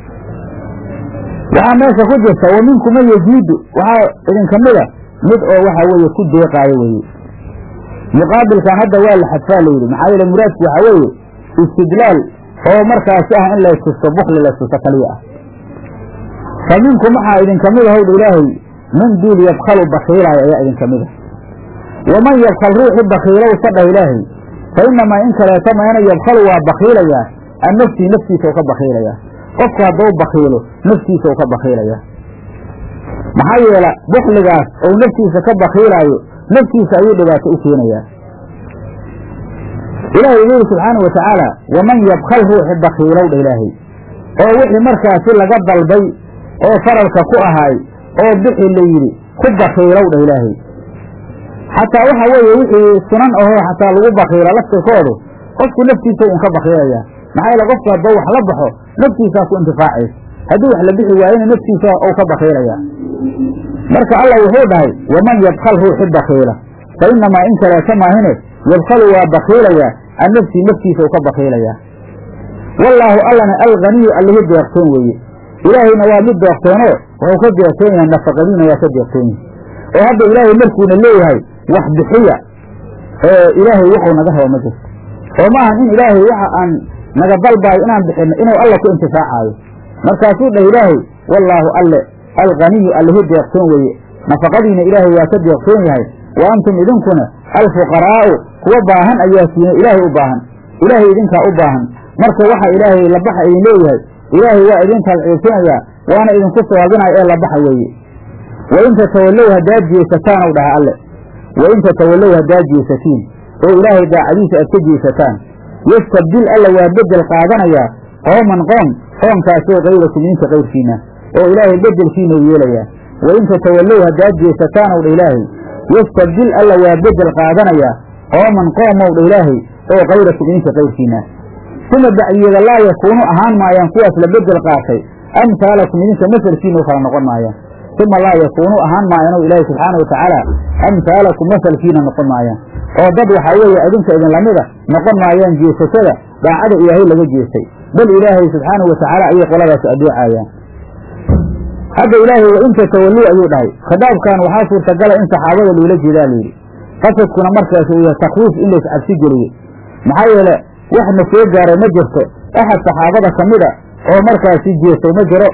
waxaa meesha ku jirta wa minkum man yaziidu waxaa idinka mida mid oo waxaa weeye ku deeqaayo weeye muqaabilkan hadda waa la xadfaa layidhi maxaa yeele muraadku waxaa weeye istidlaal oo markaasi ah in laystusto bukli laystusto kaliya ah fa minkum waxaa idinka mida howdha ilaahay man duul yabkhalu bakhiilaaya ayaa idinka mida waman yabkhal ruuxi bakhiilow sadhah ilaahay fa inamaa in kaleeto meena yabkhalu waa bakhiilayaa an nafsii naftiisa u ka bakhiilayaa qofku hadduu bakhiilo naftiisa u ka bakhiilayaa maxaa yeela bukligaas ou naftiisa ka bakhiilaayo naftiisa ayuu dhibaato u keenayaa ilaahay wuxuu yidhi subxaanau watacaala waman yabkhal ruuxi bakhiilow dha ilaahay oo wixii markaasi laga dalbay oo faralka ku ahaay oo bixi la yidhi ku bakhiilow dha ilaahay xataa waxa weeye wixii sunan ahoo xataa lagu bakhiila laftirkoodu qofku naftiisa un ka bakhiilaya maxaa yeele qofku haddoo wax la baxo naftiisaa ku intifaacaysa haddii wax la bixi waayena naftiisa ou ka bakhiilaya marka allah wuxuu dhahay waman yabkhal ruuxi bakhiila fa inamaa in kaleeta maahine yabkhalu waa bakhiilayaa an nafsii naftiisa u ka bakhiilayaa wallaahu allana alganiyu allihi deeqtoon weeye ilaahayna waa mid deeqtoonoo wuxuu ka deeqtoon yahay nafaqadiina waa ka deeqtoon yahay oo hadda ilaahay markuuna leeyahay wax bixiya ee ilaahay wuxuu naga rabo ma jirto oo maahan in ilaahay waxa aan naga dalbaayo inaan bixinno inuu alla ku intifaacaayo markaasuu dhah ilaahay wallaahu alle alganiyu allihi deeqtoon weeye nafaqadiina ilaahay waa ka deeqtoon yahay wa antum idinkuna alfuqaraa'u kuwa baahan ayaa siina ilaahay u baahan ilaahay idinkaa u baahan marka waxa ilaahay labaxa idin leeyahay ilaahay waa idin talciibsinayaa waana idinku sawaabinaya ee labaxa weeye wain tatawallow haddaad jeesataan ow dhaha alle wain tatawallow haddaad jeesatiin oo ilaahay daacadiisa aad ka jeesataan yastabdil alla waa bedel qaadanayaa qooman qoom qoomkaasoo kayrakum idinka kayrkiina oo ilaahay bedelkiina u yeelayaa wain tatawallow haddaad jeesataan ow dha ilaahay yastabdil alla waa bedel qaadanayaa qooman qoomow dha ilaahay oo kayrakum idinka kayrkiina suma bacdiyeeda laa yakuunu ahaan maayaan kuwaas la bedel qaatay amhaalakum idinka masalkiina u kala noqon maayaan uma laa yakuunu ahaan maayaan o ilaahi subxaana wa tacaala amhaalakum masalkiina noqon maayaan oo dad waxaa weeye idinka idin lamida noqon maayaan jeesashada daacada ilaahay laga jeestay bal ilaahay subxaanahu wa tacaala ayay qoladaasi adeecayaan hadda ilaahay wa in tatawalluu ayuu dhahay khitaabkan waxaa suurtagala in saxaabada loola jeedaa layidhi qasadkuna markaas uu yahay takwiif in lays cabsi geliyo maxaa yeele wax na soo gaaray ma jirto axad saxaabada ka mida oo markaasi jeestay ma jiro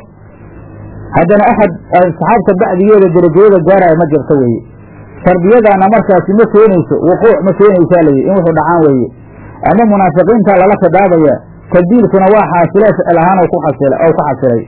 haddana axad saxaabta bacdigeeda derajooda gaaraya ma jirto weeye tarbiyadaana markaasi ma keenayso wuquuc ma keenaysaa layidhi in wuxuu dhacaan weeye ama munaafiqiinta lala khidaabaya tabdiilkuna waa xaasilee ficil ahaan oo ku xasilay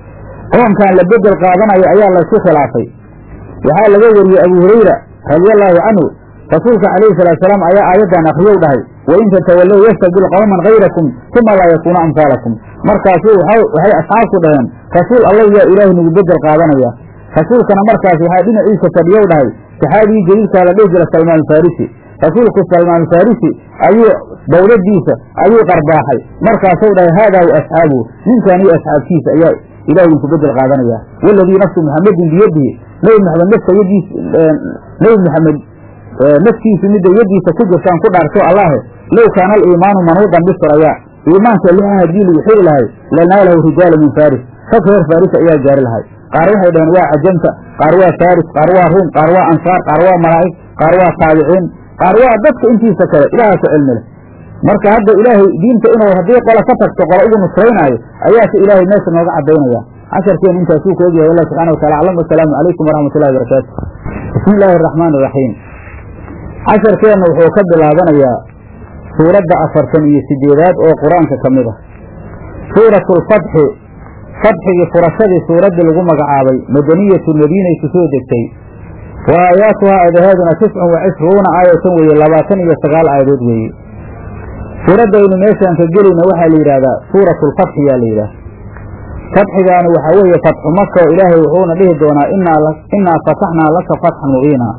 qoomkan la bedel qaadanayo ayaa laysku khilaafay waxaa laga wariyey abu hurayra radiallaahu canhu rasuulka calayhi salaatusalaam ayaa aayaddan akriyow dhahay wain tatawallow yastabdil qowman kayrakum uma laa yakuunu amhaalakum markaasu waxay asxaabtu dhaheen rasuul allah yaa ilaahay nagu bedel qaadanaya rasuulkana markaas waxaa dhinaciisa fadhiyow dhahay saxaabigii jaliilkaa la dhihi jira salmaan farisi rasuulku salmaan farisi ayuu dawladiisa ayuu qarbaaxay markaasuu dhahay haadaa wa asxaabuhu ninkan iyo asxaabtiisa ayaa ilahay idinku bedel qaadanaya waladii nafsu muxamedin biyadihi nebi maxamed nafta yadiis nebi maxamed naftiisu midda yadiisa ku jirtaan ku dhaarto allahe low kaana aliimaanu manuudan bisraya iimaanka lixa haddii lagu xiri lahay lanaalahu rijaala min faris rag reer faris ayaa gaari lahay qaar waxay dhaheen waa cajamta qaar waa faris qaar waa ruum qaar waa ansaar qaar waa malaa'ig qaar waa taabiciin qaar waa dadka intiisa kale ilaahaasa cilmi leh marka hadda ilaahay diinta inuu haddii qola ka tagto qola ugu nusraynaayo ayaase ilaahay meesha nooga cadaynaya casharkeen intaasuu ka ogyahay allah subxana watala aclam wasalaamu calaykum waraxmat ullahi barakaatu bismi illaahi araxmaan iraxiim casharkeenna wuxuu ka bilaabanayaa suuradda afartan iyo sideedaad oo qur-aanka ka mid ah suuratu lfatxi fatxigii furashadii suuraddii lagu magacaabay madaniyatu madiinay ku soo degtay wa aayaatuhaa aadaheeduna tiscun wa cishruuna aayatan weeye labaatan iyo sagaal aayadood weeye suuraddaynu meeshaan ka gelayna waxaa la yidhahdaa suuratu lfatxi yaa la yidhaah fatxigaani waxaa weeye fatxu maka oo ilaahay wuxuuna dhihi doonaa innaa fataxnaa laka fatxan mubiina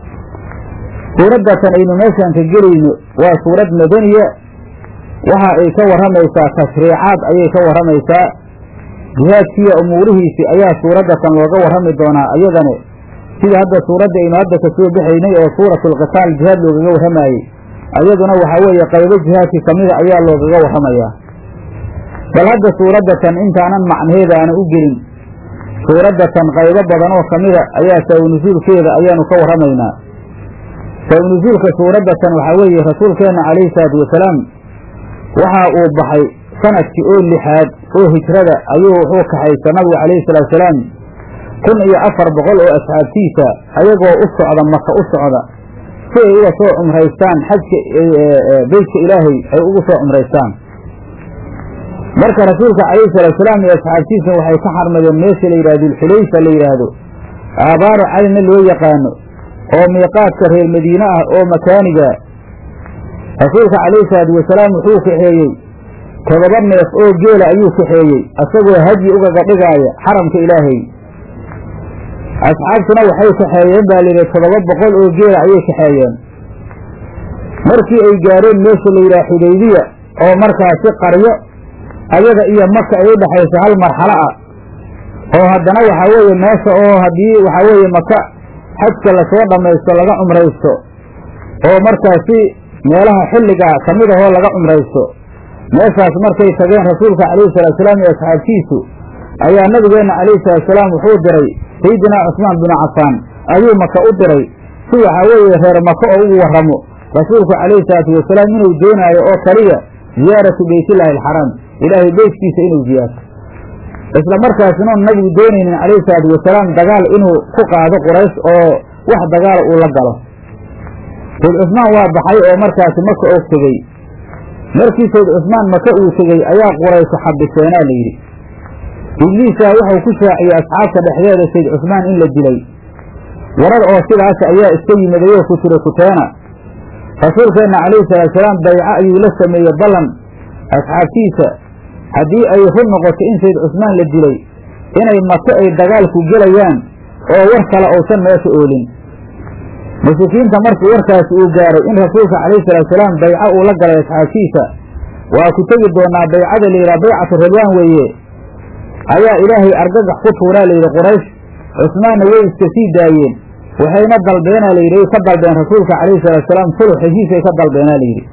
suuraddatan aynu meeshaan ka gelayno waa suurad madaniya waxa ay ka warramaysaa tashriicaad ayay ka warramaysaa jihaadkiiyo umuurihiisii ayaa suuraddatan looga warrami doonaa ayadane sida hadda suuradda aynu hadda ka soo baxaynay oo suuratu alqitaal jihaad loogaga warramaayey ayaduna waxaa weeye qaybo jihaadkii ka mida ayaa loogaga warramayaa bal hadda suuraddatan intaanan macnaheeda aana u gelin suuraddatan qaybo badan oo ka mida ayaa sawnasuulkeeda ayaanu ka warramaynaa sawnasuulka suuraddatan waxaa weeye rasuulkeenna calayhi salaatu wasalaam waxa uu baxay sanadkii oo lixaad oo hijrada ayuu wuxuu kaxaysa nabigu calayhi salaatusalaam kun iyo afar boqol oo asxaabtiisa ayagoo u socda maka u socda si ay uga soo cumraystaan xajka beytka ilaahay ay ugu soo cumraystaan marka rasuulka calayhi salaatusalaam iyo asxaabtiisa waxay ka xarmadeen meesha la yidhahdo dulxulayfa la yidhaahdo aabaaru caynna loo yaqaano oo miiqaadka reer madiine ah oo makaaniga rasuulka calayhi salaatu wasalaam wuxuu kaxeeyey todoba neef oo geela ayuu kaxeeyey isagoo hadyi ugaga dhigaaya xaramka ilaahay asxaabtuna waxay kaxeeyeen baa layidhi toddoba boqol oo geela ayay kaxeeyeen markii ay gaareen meesha la yidhaha xudaybiya oo markaasi qaryo ayaga iyo maka ay u dhexayso hal marxalo ah oo haddana waxaa weeye meesha oo haddii waxaa weeye maka xajka lasoo dhammaysto laga cumraysto oo markaasi meelaha xilligaa ka mid ahoo laga cumraysto meeshaas markay tageen rasuulka calayhi salaatusalaam iyo asxaabtiisu ayaa nabigeenna calayhi salaatusalaam wuxuu diray sayidinaa cusmaan binu cafaan ayuu maka u diray si waxaa weeye reer maka oo ugu warramo rasuulku calayhi salaatu wasalaam inuu doonaayo oo kaliya ziyaaratu beytillaahi alxaraam ilaahay beytkiisa inuu ziyaarto isla markaasina oon nabigu doonaynin calayhi salaatu wasalaam dagaal inuu ku qaado quraysh oo wax dagaala uu la galo sayd cusmaan waa baxay oo markaasi maka og tegey markii sayd cusmaan maka uu tegey ayaa quraysho xabiseenaa la yidhi ibliisaa wuxuu ku shaaciyey asxaabta dhexdeeda sayd cusmaan in la dilay warar oo sidaas ayaa iska yimidayoo ku tira kuteena rasuulkeenna calayhi salaatusalaam bayco ayuu la sameeyey ballan asxaabtiisa haddii ay run noqoto in sayd cusmaan la dilay inay maka ay dagaalku gelayaan oo war kale uusan meesha oolin mushrikiinta markii warkaasi uu gaaray in rasuulka calayhi salaatusalaam bayco uu la galay asxaabtiisa waa ku tegi doonaa baycada layidhaha baycatu ridwaan weeye ayaa ilaahay argagax ku tuuraa layidhi quraysh cusmaanna way iska sii daayeen waxayna dalbeenaa layidhi ka dalbeen rasuulka calayhi salaatusalaam sulux heshiisay ka dalbeenaa layidhi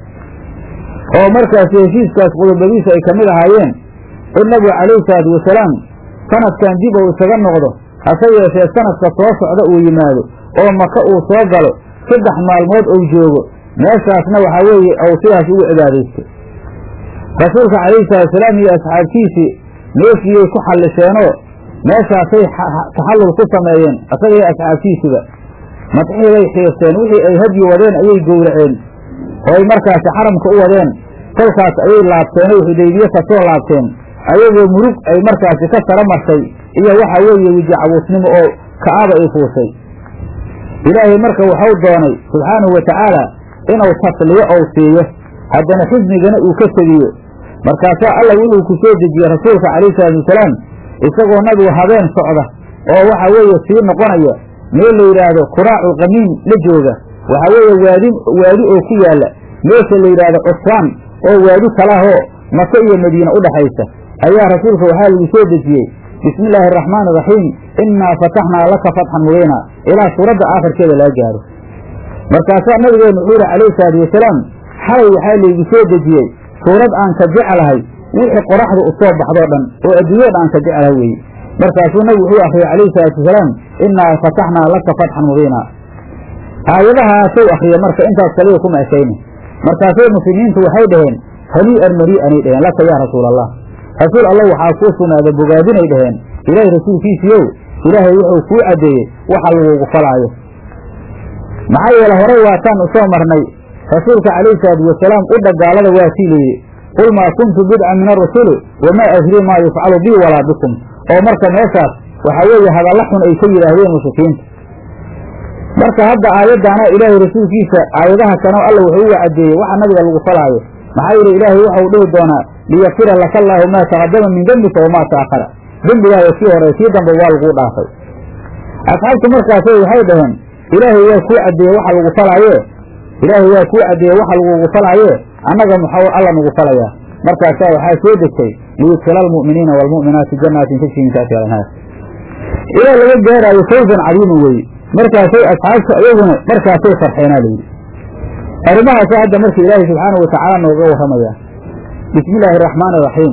oo markaasi heshiiskaas qodobadiisa ay ka mid ahaayeen in nabigu calayhi salaatu wasalaam sanadkan dib uu isaga noqdo hase yeeshee sanadka soo socda uu yimaado oo maka uu soo galo saddex maalmood uu joogo meeshaasna waxaa weeye uu sidaas ugu cibaadaysto rasuulka calayhi salaatusalaam iyo asxaabtiisii meeshiiyay ku xallisheenoo meeshaasay taxallul ku sameeyeen isaga iyo asxaabtiisiba madxiibay xiirteen wixii ay hadyi wadeen ayay gowraceen oo ay markaasi xaramka u wadeen kolkaas ayay laabteen oy xudaybiye ka soo laabteen ayagoo murug ay markaasi ka sara martay iyo waxa weeye weji cabuusnimo oo ka'aba ay fuushay ilaahay marka waxau doonay subxaanahu wa tacaala inuu tasliyo ou siiyo haddana xisnigana uu ka tegiyo markaasaa alla wuxuu ku soo dejiyey rasuulka calayhi salaatu wasalaam isagoo nabigu habeen socda oo waxa weeye sii noqonaya meel la yidhaahdo kuraaculqamiin la jooga waxaa weeye waadi waadi oo ku yaalla meesha la yidhaahdo cusfaan oo waadi kalahoo maka iyo madiine u dhaxaysa ayaa rasuulka waxaa lagu soo dejiyey bismi illaahi araxmaani iraxiim innaa fataxnaa laka fatxan mubiina ilaa suuradda aakhirkeeda laga gaaro markaasaa nabigeennu wuxuu yihi calayhi salaatu wasalaam xalay waxaa laygu soo dejiyey suurad aan ka jeclahay wixii qoraxda u soo baxdoo dhan oo adduunyada aan ka jeclahay weeye markaasuu nabigu wuxuu akriyey calayhi salaatu wasalaam innaa fataxnaa laka fatxan mubiina aayadahaasuu akriya marka intaas kaliya kuma ekayni markaasay muslimiintu waxay dhaheen hanii'an marii'anay dhaheen laka yaa rasuul allah rasuul allah waxaa kuu sugnaada bogaadinay dhaheen ilaahay rasuulkiisiiyow ilaahay wuxuu kuu caddeeyey waxa lagugu falaayo maxaa yeele horay waataan u soo marnay rasuulka calayhi salaatu wasalaam u dhagaalada waa sii layidhi qul maa kuntu bidcan min arusuli wamaa adrii maa yufcalu bii walaa bikum oo marka meeshaas waxaa weeye hadalla xun ay ka yidhaahdeen mushrikiinta marka hadda aayaddaana ilaahay rasuulkiisa aayadaha kanoo alla wuxuu uga caddeeyey waxa nabiga lagu falaayo maxaa yeele ilaahay waxau dhihi doonaa liyakfira laka allaahu maa taqadama min dembika wamaa ta'akhara dembigaaga kii hore kii dambe waa laguu dhaafay asxaabtu markaasay waxay dhaheen ilaahay waa kuu caddeeye waxa lagu falaaye ilaahay waa kuu caddeeye waxa lagugu falaaye annaga muxuu alla nagu falayaa markaasaa waxaa soo degtay liyudkila almu'miniina waalmu'minaati jannaatin tajri min taxtiha alanhaar ilaa laga gaaraayo fawzan cadiiman weeye markaasay asxaabtu iyaguna markaasay farxeenaa layidhi arrimahaasa hadda marka ilaahay subxaanahu watacaala nooga warramayaa bismi illaahi araxmaani iraxiim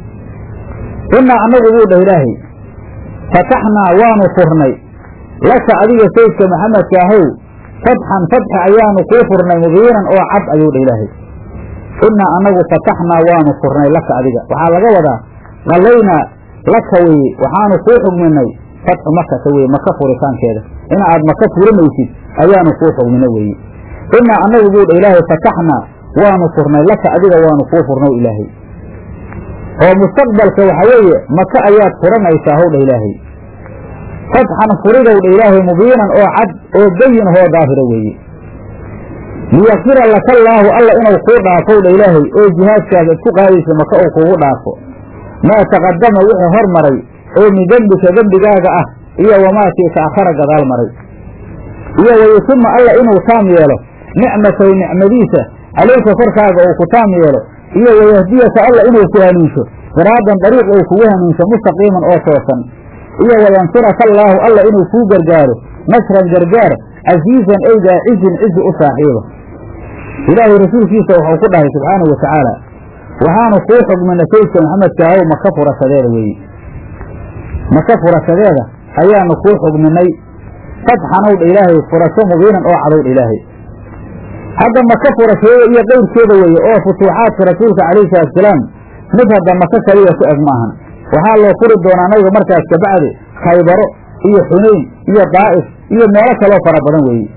innaa annagu buu dhah ilaahay fataxnaa waanu furnay laka adiga saydka maxamedka ahow fatxan fatxi ayaanu kuu furnay mubiinan oo cad ayuu dhah ilaahay innaa annagu fataxnaa waanu furnay laka adiga waxaa laga wadaa qallaynaa laka weye waxaanu kuu xugminay fatxu makata weye maka furitaankeeda in aad maka furinaysid ayaanu kuu xugmina weeye innaa annagu buu dha ilaahay fataxnaa waanu furnay laka adiga waanu kuu furnow ilaahay oo mustaqbalka waxa weeye maka ayaad furanaysaa howdha ilaahay fatxan furidow dha ilaahay mubiinan oo cad oo bayin hoo daahira weeye liyakfira laka allaahu alla inuu kuu dhaafow dha ilaahay oo jihaadkaaga isku qaadaysa maka uu kugu dhaafo maa taqadama wixii hor maray oo min dembika dembigaaga ah iyo wamaakii ta'akhara gadaal maray iyo wayutuma alla inuu taam yeelo nicmatahu nicmadiisa calayka korkaaga uu ku taam yeelo iyo wayahdiyaka alla inuu ku hanuunsho siraadan dariiq uu kugu hanuunsho mustaqiiman oo toosan iyo wayansuraka allaahu alla inuu kuu gargaaro nasran gargaar casiizan ay daacizin cizi u saaxiiba ilaahay rasuulkiisa wuxuu ku dhahay subxaanahu wa tacaala waxaanu kuu xugminay saydka maxamedkaahow maka furashadeeda weeye maka furashadeeda ayaanu kuu xugminay fatxanowdha ilaahay furasho mubiinan oo cadowdha ilaahay hadda maka furashadeeda iyo qeyrkeeda weeye oo futuuxaadka rasuulka calayhi salatusalaam mid hadda maka kaliya ku eg maahan waxaa loo furi doonaa nabiga markaas kabacdi khaybaro iyo xunayn iyo daa'if iyo meelo kaloo fara badan weeye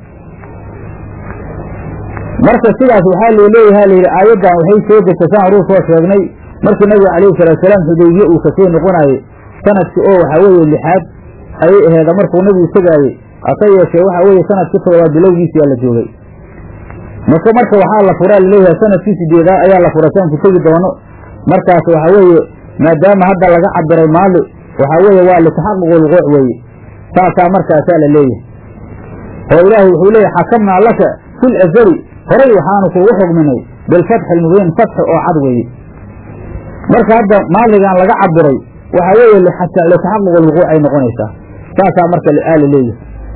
marka sidaas waxaa loo leeyaha layidhi aayaddan waxay soo degtay saan horuu soo sheegnay markii nabiga calayhi salaatusalaam xudaybiye uu kasoo noqonaayey sanadkii oo waxaa weeye lixaad ayay aheeda markuu nabigu tegaayey hase yeeshee waxa weeye sanadkii toddobaad bilowgiisiyaa la joogay maka marka waxaa la furaa laleeyahay sanadkii sideedaad ayaa la furay saanku tegi doono markaas waxaa weeye maadaama hadda laga cabiray maali waxaa weeye waa litaxaquq lquuc weeye saasaa markaasaa la leeyahay oo ilaahay wuxuu leeyahy xakamnaa laka fil azali horay waxaanu kuugu xugminay bilfatxi almubiin fatxi oo cad weeye marka hadda maaligan laga cabiray waxaa weeye litaxaquq lwuquuc ay noqonaysaa saasaa marka aa la leeyahay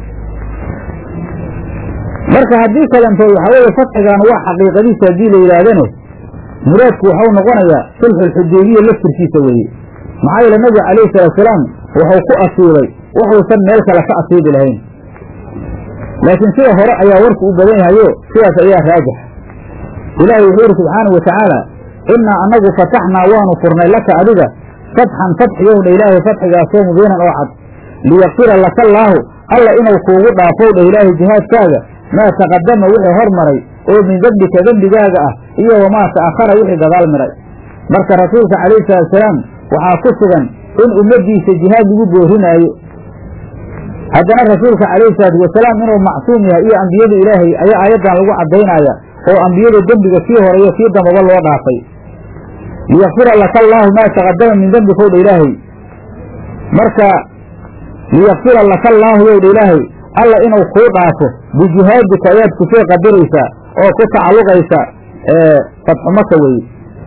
marka haddii kalantood waxaa weeye fatxigan waa xaqiiqadiisa haddii la yidhaahdane muraadku waxau noqonayaa sulxulxudaybiya laftirkiisa weeye maxaa yeele nabiga calayhi salaatusalaam wuxuu ku asiibay wuxuusan meel kale ka asiibi lahayn laakiin sida hore ayaa warku u badan yahayo sidaas ayaa raajix ilaahay wuxuu yidhi subxaanau watacaala innaa annagu fataxnaa waanu furnay laka adiga fatxan fatxiyow dha ilaahay fatxigaasoo mubiinan oo cad liyakfira laka allaahu alla inuu kuugu dhaafow dha ilaahay jihaadkaaga maa taqadama wixii hor maray oo min dembika dembigaaga ah iyo wamaa ta'akhara wixii gadaal miray marka rasuulka calayhi salaatusalaam waxaa ku sugan in ummaddiisa jihaad lagu boorinaayo haddana rasuulka calayhi salaatu wasalaam inuu macsuum yahay iyo ambiyada ilaahay ayaa aayaddan lagu caddaynaya oo ambiyada dembiga kii hore iyo kii dambaba loo dhaafay liyakfira laka allaahu maa taqadama min dembika owdha ilaahay marka liyakfira laka allaahu yowdha ilaahay alla inuu kuu dhaafo bijihaadika ayaad kusoo qadaraysaa oo ku tacalluqaysa fatxu maka weye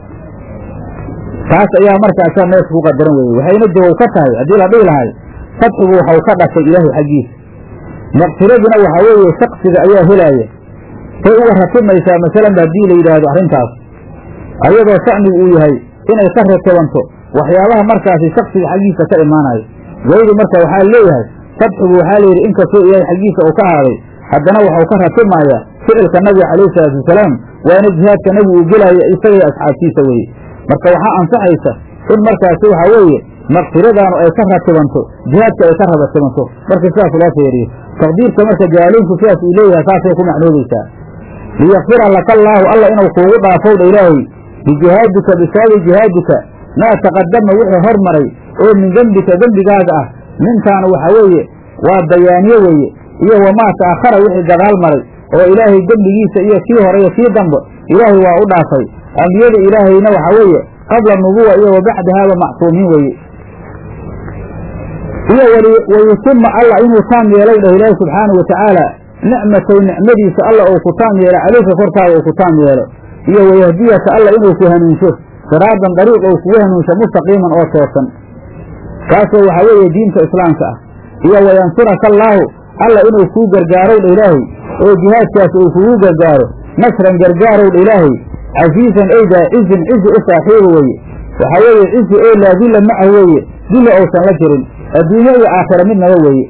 taas ayaa markaasaa meesha ku qadaran weye waxayna jawow ka tahay haddii la dhihi lahay fatxigu waxau ka dhashay ilaahay xaggiisa maqfiraduna waxaa weeye shaksiga ayaa helaaya say uga ratimaysaa masalanba haddii la yidhaahdo arrintaas ayadoo shacnigu uu yahay inay ka ratibanto waxyaabaha markaasi shaksiga xaggiisa ka imaanayo waydu marka waxaa leeyahay fatxigu waxaa layidhi inkastoo ilaahay xaggiisa uu ka ahaaday haddana waxau ka ratimaaya ficilka nabiga calayhi salaatu wasalaam waana jihaadka nabigu uu gelaya isaga iyo asxaabtiisa weeye marka waxaa ansaxaysa in markaasi waxaa weeye maqfiradaanu ay ka ratibanto jihaadka ay ka ratibanto marka sidaas loo feeriyo taqdiirka marka jaaliinku sidaas uu leeyahay saasay ku macnoobaysaa liyakfira laka allaahu alla inuu kuugu dhaafowdha ilaahay bijihaadika bisababi jihaadika maa taqadama wixii hor maray oo min dembika dembigaaga ah nintaanu waxaa weeye waa bayaaniye weeye iyo wamaa ta'akhara wixii gadaal maray oo ilaahay dembigiisa iyo kii hore iyo kii dambe ilaahay waa u dhaafay ambiyada ilaahayna waxaa weeye qabla nubuwa iyo wa bacdahaaba macsuumiin weeye iyo wayutima alla inuu taam yeelay dhah ilaahi subxaanau watacaala nicmatow nicmadiisa alla uu ku taam yeelo calayka korkaaga uu ku taam yeelo iyo wayahdiyaka alla inuu ku hanuunsho siraadan dariiq ou kugu hanuunsho mustaqiiman oo toosan kaasoo waxaa weeye diinta islaamka ah iyo wayansuraka allaahu alla inuu kuu gargaarow dha ilaahay oo jihaadkaas uu kugu gargaaro nasran gargaarow dha ilaahay casiizan eydaa cizin cizi u saaxiiba weeye waxaa weeye cizi oo laa dilla macahu weeye dilla ousan la jirin adduunyo iyo aakhira midnaba weeye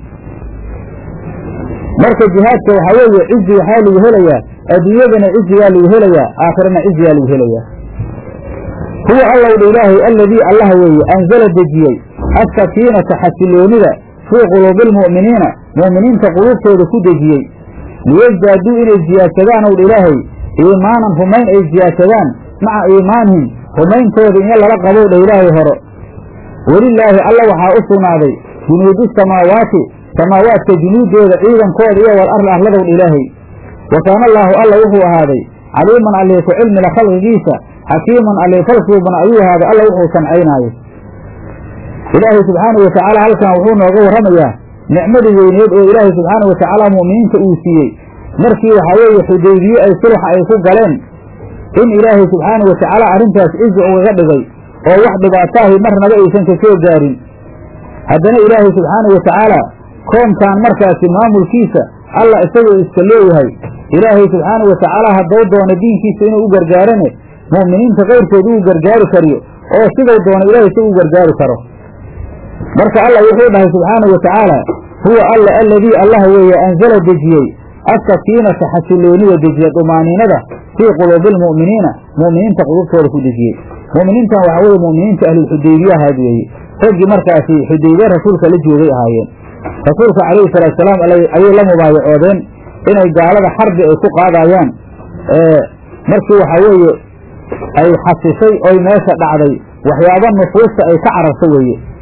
marka jihaadka waxaa weeye cizi waxaa lagu helayaa adduunyadana cizigaa lagu helayaa aakhirana cizigaa lagu helayaa huwa allow dha ilaahay alladii allaha weeye anzala dejiyey assakiinata xasiloonida fii quluubi almu'miniina mu'miniinta quluubtooda ku dejiyey liyasdaaduu inay ziyaadsadaan ow dha ilaahay iimaanan rumayn ay ziyaadsadaan maca iimaanihim rumayntooda in lala qabow dha ilaahay horo welilaahi alla waxaa u sugnaaday junuudu samaawaati samaawaadka junuuddooda ciidankooda iyo wal arli arladow dha ilaahay wa kaana allaahu alla wuxuu ahaaday caliiman allee ku cilmila khalqigiisa xakiiman allee falsuubana ayuu ahaaday alla wuxuu sancaynaayo ilaahay subxaanau watacaala halkan wuxuu nooga warramayaa nicmadii weyneed oo ilaahay subxaanau watacaala mu'miniinta uu siiyey markii waxaa weeye xudaybiye ay sulxa ay ku galeen in ilaahay subxaanau watacaala arrintaas cizi ugaga dhigay oo wax dhibaataahi marnaba aysan ka soo gaarin haddana ilaahay subxaanau watacaala koonkan markaasi maamulkiisa alla isagoo iska leeyahay ilaahay subxaanau watacaala haddou doono diinkiisa inuu u gargaarane mu'miniinta kayrkood uu gargaari kariyo oo sidau doono ilaahay si uu gargaari karo marka alla wuxuu dhahay subxaanau watacaala huwa alla alladii allaha weeye anzala dejiyey asakiinata xasiloonida dejiya dumaaniinada fii quluubi almu'miniina mu'miniinta qulubtooda ku dejiyey mu'miniintan waxaa weeye mu'miniinta ahlulxudaybiye ahaad weeye raggii markaasi xudaybiye rasuulka la joogay ahaayeen rasuulka calayhi salaatusalaam ayay la mubaayacoodeen inay gaalada xarbi ay ku qaadayaan markii waxaa weeye ay xasishay oy meesha dhacday waxyaaba nufuusta ay ka cararto weeye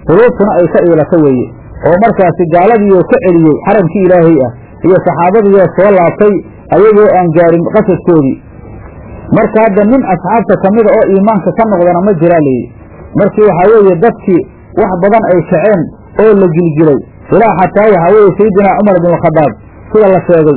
quluubtuna ay ka iilato weeye oo markaasi gaaladiioo ka celiyey xaramkii ilaahay ah iyo saxaabadiioo soo laabtay ayagoo aan gaarin qasadkoodii marka hadda nin asxaabta ka mida oo iimaanka ka noqdana ma jiraa leeyi markii waxaa weeye dadkii wax badan ay kaceen oo la gilgilay ilaa xataa waxaa weeye sayidinaa cumar bin khadaab sida la sheegay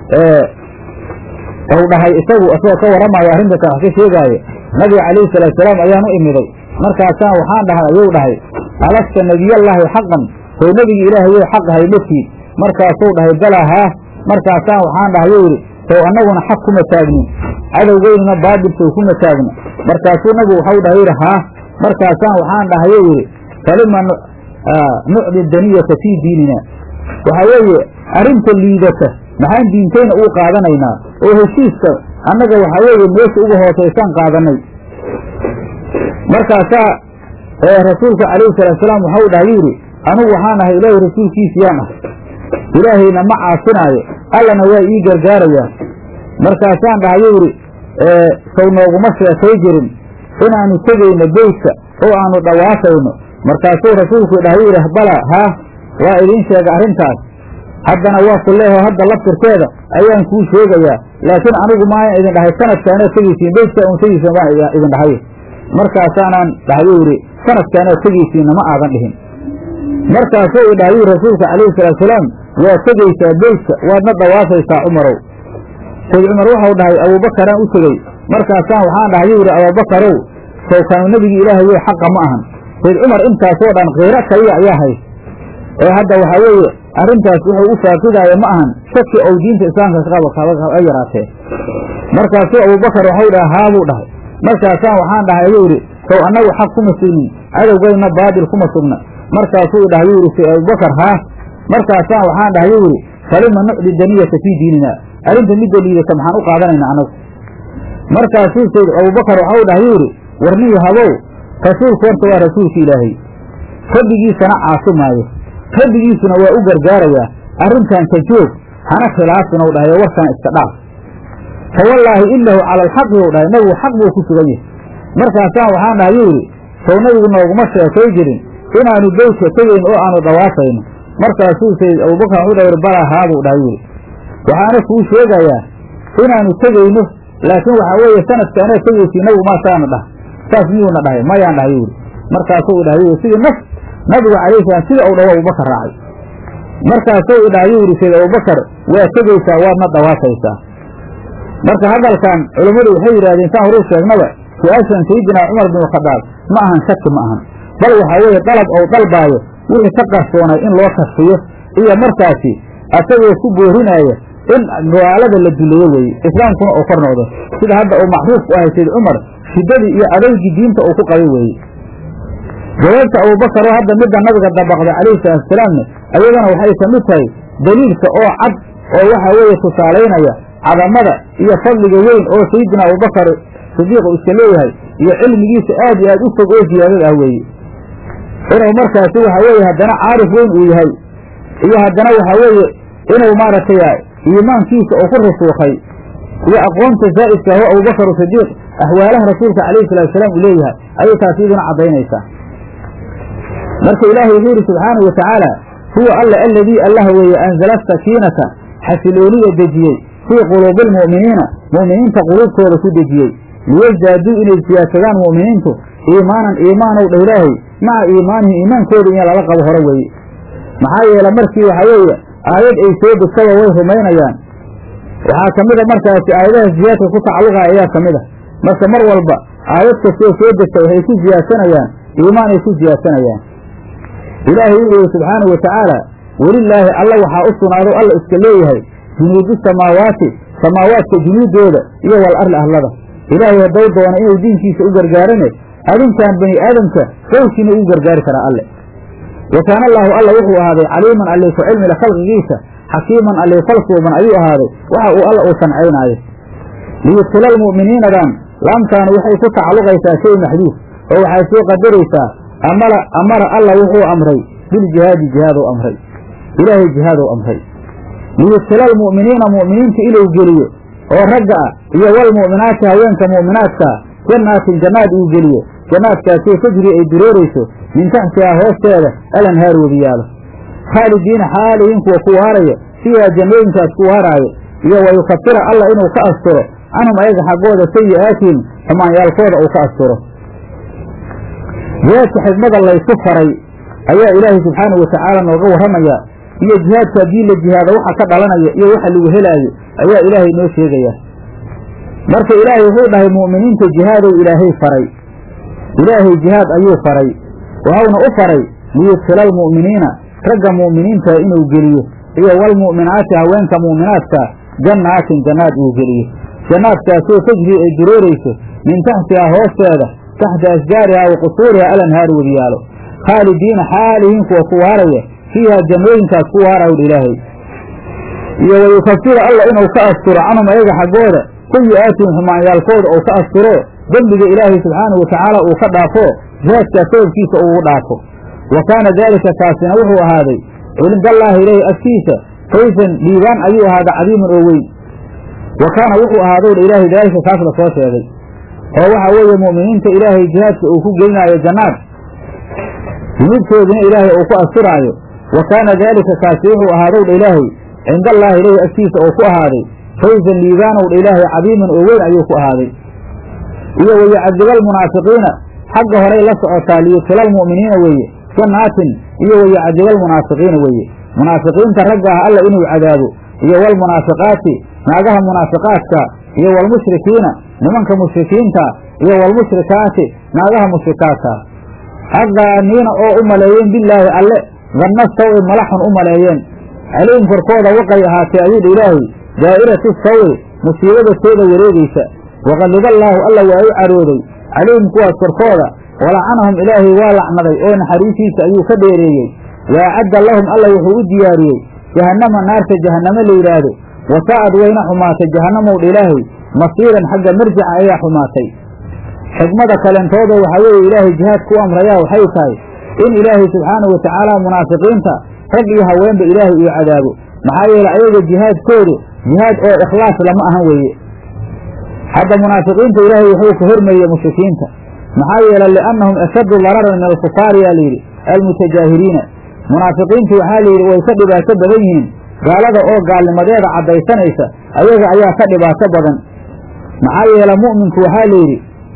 ou dhahay isagu isagoo ka warramayo arrintakan wax ka sheegaaye nabiga calayhi salaatusalaam ayaan u imiday markaasaan waxaan dhahay ayuu dhahay alasta nebiyallaahi xaqan sow nebigi ilaahay way xaq ahay matiid markaasuu dhahay balaa haah markaasaan waxaan dhahay yuu yidhi sow annaguna xaq kuma taagnin cadowgeynuna baabil sow kuma taagna markaasuu nabigu waxau dhahay yidhi haah markaasaan waxaan dhahay yuu yidhi falima nucdi daniyata fii diinina waxaa weeye arrinta liidata maxaan diintayna uu qaadanaynaa oo heshiiska annaga waxaa weeye meesha uga hoosaysaan qaadanay markaasaa rasuulka calayhi salaatusalaam waxau dhahay yidhi anugu waxaan ahay ilaahay rasuulkiisiyaan ah ilaahayna ma caasinaayo allana waa ii gargaarayaa markaasaan dhahayuu yidhi sow nooguma sheekay jirin inaannu tegayno beytka oo aannu dhawaafayno markaasuu rasuulku dhahay yidhi bala haah waa idiin sheega arrintaas haddana waa ku leeho hadda laftirkeeda ayaan kuu sheegayaa laakiin anigu maayan idin dhahay sanadkaanaad tegeysiin beytka un tegeysiin baan idin dhahay markaasaanaan dhahayuu yidhi sanadkaanaad tegeysiinna ma aadan dhihin markaasuu i dhahayuu rasuulka calayhi salaatusalaam waa tegaysaa beytka waadna dhawaafaysaa cumarow sayd cumar waxau dhahay abuubakaraan u tegey markaasaan waxaan dhahayuu yidhi abuubakarow sawkaanu nebigii ilaahay wey xaqa ma ahan sayd cumar intaasoo dhan kiiro kaliya ayaa hays ee hadda waxaa weeye arrintaas wuxuu u faaqidaaya ma ahan shaki ou diinta islaamka ka yaraatee markaasuu abuubakar waxau dhaha haa buu dhahay markaasaan waxaan dhahay ayuu yidhi sow annagu xaq kuma sugnin cadowgayna baatil kuma sugna markaasuu i dhahay yuu yidhi sayd abubakar haa markaasaan waxaan dhahay yuu yidhi falima nucdi daniyata fii diinina arrinta midda liidata maxaan u qaadanaynaa annagu markaasuu sayd abubakar waxau dhahay yuu yidhi warniyo habow rasuulku horta waa rasuulka ilaahay rabbigiisana caasi maayo rabbigiisuna waa u gargaarayaa arrintan ka joog hana khilaafin ou dhahay oo warkaan iska dhaaf fa wallaahi inahu cala alxaqi ou dhahay nabigu xaq buu ku sugan yahay markaasaan waxaan dhahay yuu yidhi sow nabigu nooguma sheekay jirin inaanu beytka tegayn oo aanu dhawaafayno markaasuu sayd abubakar wuxuu dhahay balaa haa buu dhahay yuu yidhi waxaana kuu sheegayaa inaanu tegayno laakiin waxaa weeye sanadkaanaad tegaysi nabigu maasaana dhah saas miyuuna dhahay mayaan dhahay yuu yidhi markaasuu dhahay yuu sidii naf nabigu calayhi salaam sida uu dhawo abubakar raacay markaasuu i dhahay yuu yidhi sayd abubakar waa tegaysaa waadna dhawaafaysaa marka hadalkan culammadu waxay yidhahdeen saan horuu sheegnaba su-aashan sayidinaa cumar bin khadaab ma ahan shaki ma ahan bal waxaa weeye dalab ou dalbaayo wixii ka qarsoonay in loo kasfiyo iyo markaasi asagoo ku boorinaaya in gaalada la duleeyo weeye islaamkuna uu kor noqdo sida hadda uu macruuf ku ahay sayd cumar shiddadii iyo adeygii diinta uu ku qabay weeye jawaabta abubakar oo hadda midda nabiga dabaqday calayhi salaatusalaamne ayadana waxay ka mid tahay daliilka oo cad oo waxa weeye tusaalaynaya cadamada iyo fadliga weyn oo sayidina abubakar sidiiq uu iska leeyahay iyo cilmigiisa aad iyo aad u fog oo ziyaadad ah weeye inuu markaasi waxa weeye haddana caarif weyn uu yahay iyo haddana waxa weeye inuu maaragtay iimaankiisa uu ku rusuukhay iyo aqoonta zaa'idka aho abubakar sidiiq axwaalaha rasuulka calayhi salaatusalaam uu leeyahay ayay taasi iduna caddaynaysaa marka ilaahay wuxuu yidhi subxaanahu wa tacaala huwa alla aladii allaha weeye anzala sakiinata xasilooniya dejiyey fii quluubi almu'miniina mu'miniinta quluubtooda ku dejiyey liyasdaaduu inay siyaadsadaan mu'miniintu iimaanan iimaanow dha ilaahay maca iimaanihim iimaankooda in lala qabo hore weeye maxaa yeele markii waxaa weeye aayad ay soo degtaba way rumaynayaan waxaa ka mida markaasi aayadaha ziyaadka ku tacalluqaya ayaa ka mid a marka mar walba aayad kastoo soo degta waxay ku siyaadsanayaan iimaan ay ku siyaadsanayaan ilaahay wuxuu yihi subxaanahu wa tacaala welilaahi alla waxaa u sugnaado alla iska leeyahay junuudu samaawaati samaawaadka junuuddooda iyo wal arli ahlada ilaahay haddou doona inuu diinkiisa u gargaarane adinkaan bani aadamka qowlkiina ugu gargaari karaa alle wa kaana allaahu alla wuxuu ahaaday caliiman allii ku cilmila khalqigiisa xakiiman allii falsuuban ayuu ahaaday waxa uu alla uu sancaynaayo liyudkila almu'miniinadan laamtaanu waxay ku tacalluqaysaa shay maxduuf oo waxay soo qadaraysaa amara amara alla wuxuu amray biljihaadi jihaadou amray ilaahay jihaadou amray liyudkila almu'miniina mu'miniinta inuu geliyo oo ragga ah iyo walmu'minaati haweenka mu'minaadkaa jannaatin jannaad uu geliyo jannaadkaasoo tajri ay dureerayso min taxtihaa hoosteeda alanhaar webiyaalo khaalidiina xaalihiin kuwa ku waaraya fiihaa jannooyinkaas ku waaraayo iyo wayukafira alla inuu ka asturo canhum ayaga xaggooda sayi'aatihim xumaanyaalkooda uu ka asturo jihaadka xigmada laysu faray ayaa ilaahay subxaanahu watacaala nooga warramayaa iyo jihaadka haddii la jihaado waxa ka dhalanaya iyo waxa lagu helaayo ayaa ilaahay noo sheegaya marka ilaahay wuxuu dhahay mu'miniinta jihaadow ilaahay faray ilaahay jihaad ayuu faray waxauna u faray liyudkhila almu'miniina ragga mu'miniinta inuu geliyo iyo walmu'minaati haweenka mu'minaadka jannaatin jannaad uu geliyo jannaadkaasoo tajri ay dureerayso min taxtihaa hoosteeda taxta ashjaarihaa wa qusuuriha alanhaaru webiyaalo khaalidiina xaalihiin kuwa ku waaraya fiihaa jannooyinkaas ku waaraw ilaahay iyo wayukafira alla inuu ka asturo canhum ayaga xaggooda sayi'aatihim xumaanyaalkooda uu ka asturo dembiga ilaahay subxaanahu watacaala uu ka dhaafo jihaadkaa sababkiisa uugu dhaafo wa kaana daalika kaasina wuxuu ahaaday cindallaahi ilaahi agtiisa fawsan dhiibaan ayuu ahaaday cadiiman oo weyn wa kaana wuxuu ahaadowdha ilaahay daalika kaas la soo sheegay oo waxa weeye mu'miniinta ilaahay jihaadka uu ku gelinaayo jannaad dunuubtoodina ilaahay uu ku asturaayo wa kaana daalika kaasi wuxuu ahaadowdha ilaahay cindallaahi ilaahi agtiisa uu ku ahaaday fawsan liibaanowdha ilaahay cadiiman oo weyn ayuu ku ahaaday iyo wayucadiba almunaafiqiina xagga horay la socotaa liyudkila almu'miniina weeye jannaatin iyo wayucadiba almunaafiqiina weeye munaafiqiinta ragga ah alla inuu cadaabo iyo walmunaafiqaati naagaha munaafiqaadka iyo walmushrikiina nimanka mushrikiinta iyo walmushrikaati naagaha mushrikaadka addaaniina oo u maleeyeen bilaahi alle danna sawi malaxun u maleeyeen calayhim korkooda waqay ahaatee ayuudha ilaahay daa'iratu sawi musiibada tooda wareegaysa waqadiballaahu alla waa u carooday calayhim kuwaas korkooda walacanahum ilaahay waa lacnaday oo naxariisiisa ayuu ka dheereeyey wa acadda lahum alla wuxuu u diyaariyey jahannama naarta jahannamo la yidhaahdo wasaa'ad wayna xumaatay jahannamowdha ilaahay masiiran xagga marjica ayaa xumaatay xikmada kalentooda waxaa weeye ilaahay jihaadku u amrayaa waxay tahay in ilaahay subxaanahu watacaala munaafiqiinta rag iyo haweenba ilaahay uu cadaabo maxaa yeele ayaga jihaadkoodu jihaad oo ikhlaas lama ahan weeye hadda munaafiqiinta ilaahay wuxuu ka hormeeyey mushrikiinta maxaa yeele liannahum ashaddu dararan min alkufaari yaa layidhi almutajaahiriina munaafiqiintu waxaa layidhi way ka dhibaato badan yihiin gaalada oo gaalnimadeeda caddaysanaysa ayaga ayaa ka dhibaato badan maxaa yeele mu'minku waxaa layidhi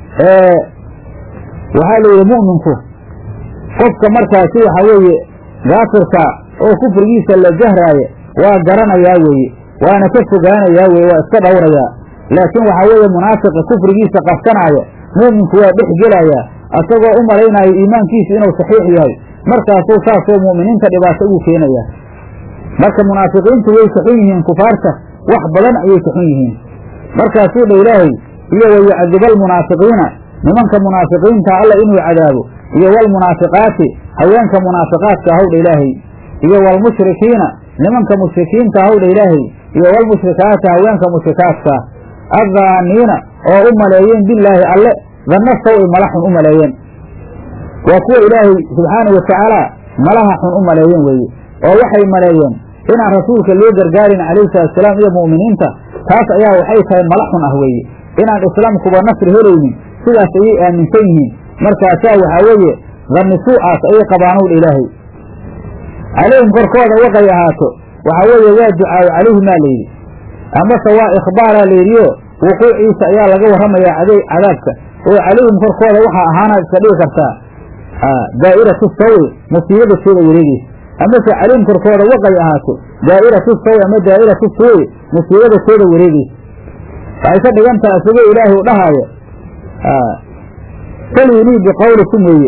waxaa layidhi mu'minku qofka markaasi waxaa weeye gaafirka oo kufrigiisa la jahraaya waa garanayaa weeye waana ka fogaanayaa weye waa iska dhowrayaa laakiin waxaa weeye munaafiqa kufrigiisa qarsanaaya mu'minku waa dhex gelayaa asagoo u malaynayo iimaankiisu inuu saxiix yahay markaasuu saasoo mu'miniinta dhibaato ugu keenaya marka munaafiqiintu way kaxun yihiin kufaarta wax badan ayay kaxun yihiin markaasuu dha ilaahay iyo wayucadiba almunaafiqiina nimanka munaafiqiinta alla inuu cadaabo iyo walmunaafiqaati haweenka munaafiqaadka ahowdha ilaahay iyo walmushrikiina nimanka mushrikiinta ahowdha ilaahay iyo walmushrikaati haweenka mushrikaadka addaaniina oo u maleeyeen bilaahi alle danna sawi mala xun u maleeyeen waa kuwa ilaahay subxaanau watacaala malaha xun u maleeyeen weeye oo waxay maleeyeen inaan rasuulka loo gargaarin calayhi salaatusalaam iyo mu'miniinta taas ayaa waxay tahay mala xun ah weeye inaan islaamkuba nasri helaynin sidaas ayay aaminsan yihiin markaasaa waxaa weeye danni suucaas ayay qabaanowdha ilaahay calayhim korkooda waqay ahaato waxaa weeye waa ducaayo calayhimaa layidhi amase waa ikhbaaraa layidhiyo wuquuciisa ayaa laga warramayaa cadaabka oo calayhim korkooda waxaa ahaanaad iska dhigi kartaa daa'iratu sawi musiibada tooda wareegeysa amase calayhim korkooda waqay ahaato daa'iratu sawi ama daa'iratu suwi musiibada tooda wareegeysa waxay ka dhigantaha isagoo ilaahay u dhahaayo saluunii biqawlikum weeye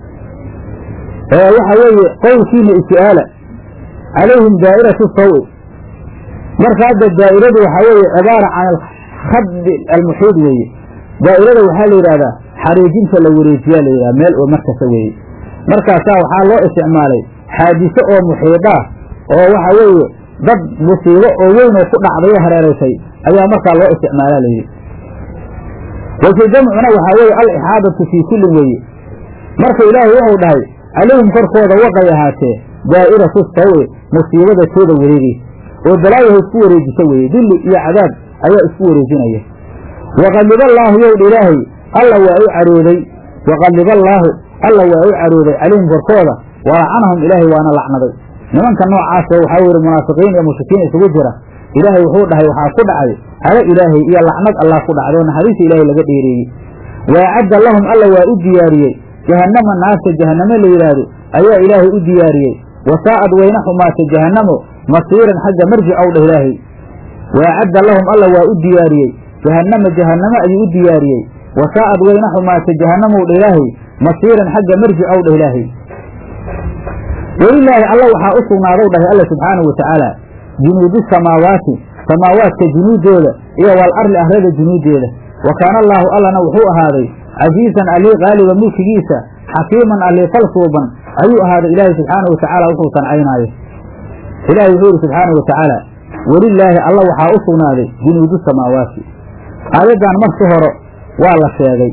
waxa weeye qowlkiina is-aala calayhim daa'iratu sawi marka hadda daa'iradu waxaa weeye cibaara can alkhadi almuxiid weeye daa'irada waxaa la yidhahdaa xariijinta la wareejiyaa la yidhahda meel oo markasta weeye markaasaa waxaa loo isticmaalay xaadiso oo muxiidaah oo waxa weeye dad musiibo oo weyn oo ku dhacday oo hareeraysay ayaa markaa loo isticmaalaa layidhi wajhu jamcuna waxaa weeye alixaadatu fii kullin weeye marka ilaahay wuxuu dhahay calayhim korkooda waqay ahaatee daa'iratu sawi musiibada tooda wareegeysa oo balaayaha isku wareejisa weeye dilli iyo cadaab ayaa isku wareejinaya waqadiballaahu yowdha ilaahay alla waa u carooday waqadiba allaahu alla waa u carooday calayhim korkooda walacanahum ilaahay waana lacnaday nimanka noocaasa waxaa weye munaafiqiin iyo mushrikiin isugu jira ilaahay wuxuu dhahay waxaa ku dhacday halo ilaahay iyo lacnad allah ku dhacday oo naxariista ilaahay laga dheereeyey waacadda lahum alla waa u diyaariyey jahannama naarta jahannamo la yidhaahdo ayaa ilaahay u diyaariyey wasaa'ad wayna xumaatay jahannamo masiiran xagga marjic ow dheh ilaahay waacadda lahum alla waa u diyaariyey jahannama jahannamo ayuu u diyaariyey wasaa'ad wayna xumaatay jahannamow dheh ilaahay masiiran xagga marjic ow dheh ilaahay welilaahi alla waxaa u sugnaadow dhahay alla subxaanahu watacaala junuudu samaawaati samaawaadka junuuddooda iyo wal arli arlada junuuddeeda wa kaana allaahu allana wuxuu ahaaday casiisan allii qaaliba mulkigiisa xakiiman allii falsuuban ayuu ahaaday ilaahay subxaanahu watacaala wuxuu sancaynaayo ilaahay wuxuu yidhi subxaanahu watacaala welilaahi alla waxaa u sugnaaday junuudu samaawaati aayaddan marki hore waa la sheegay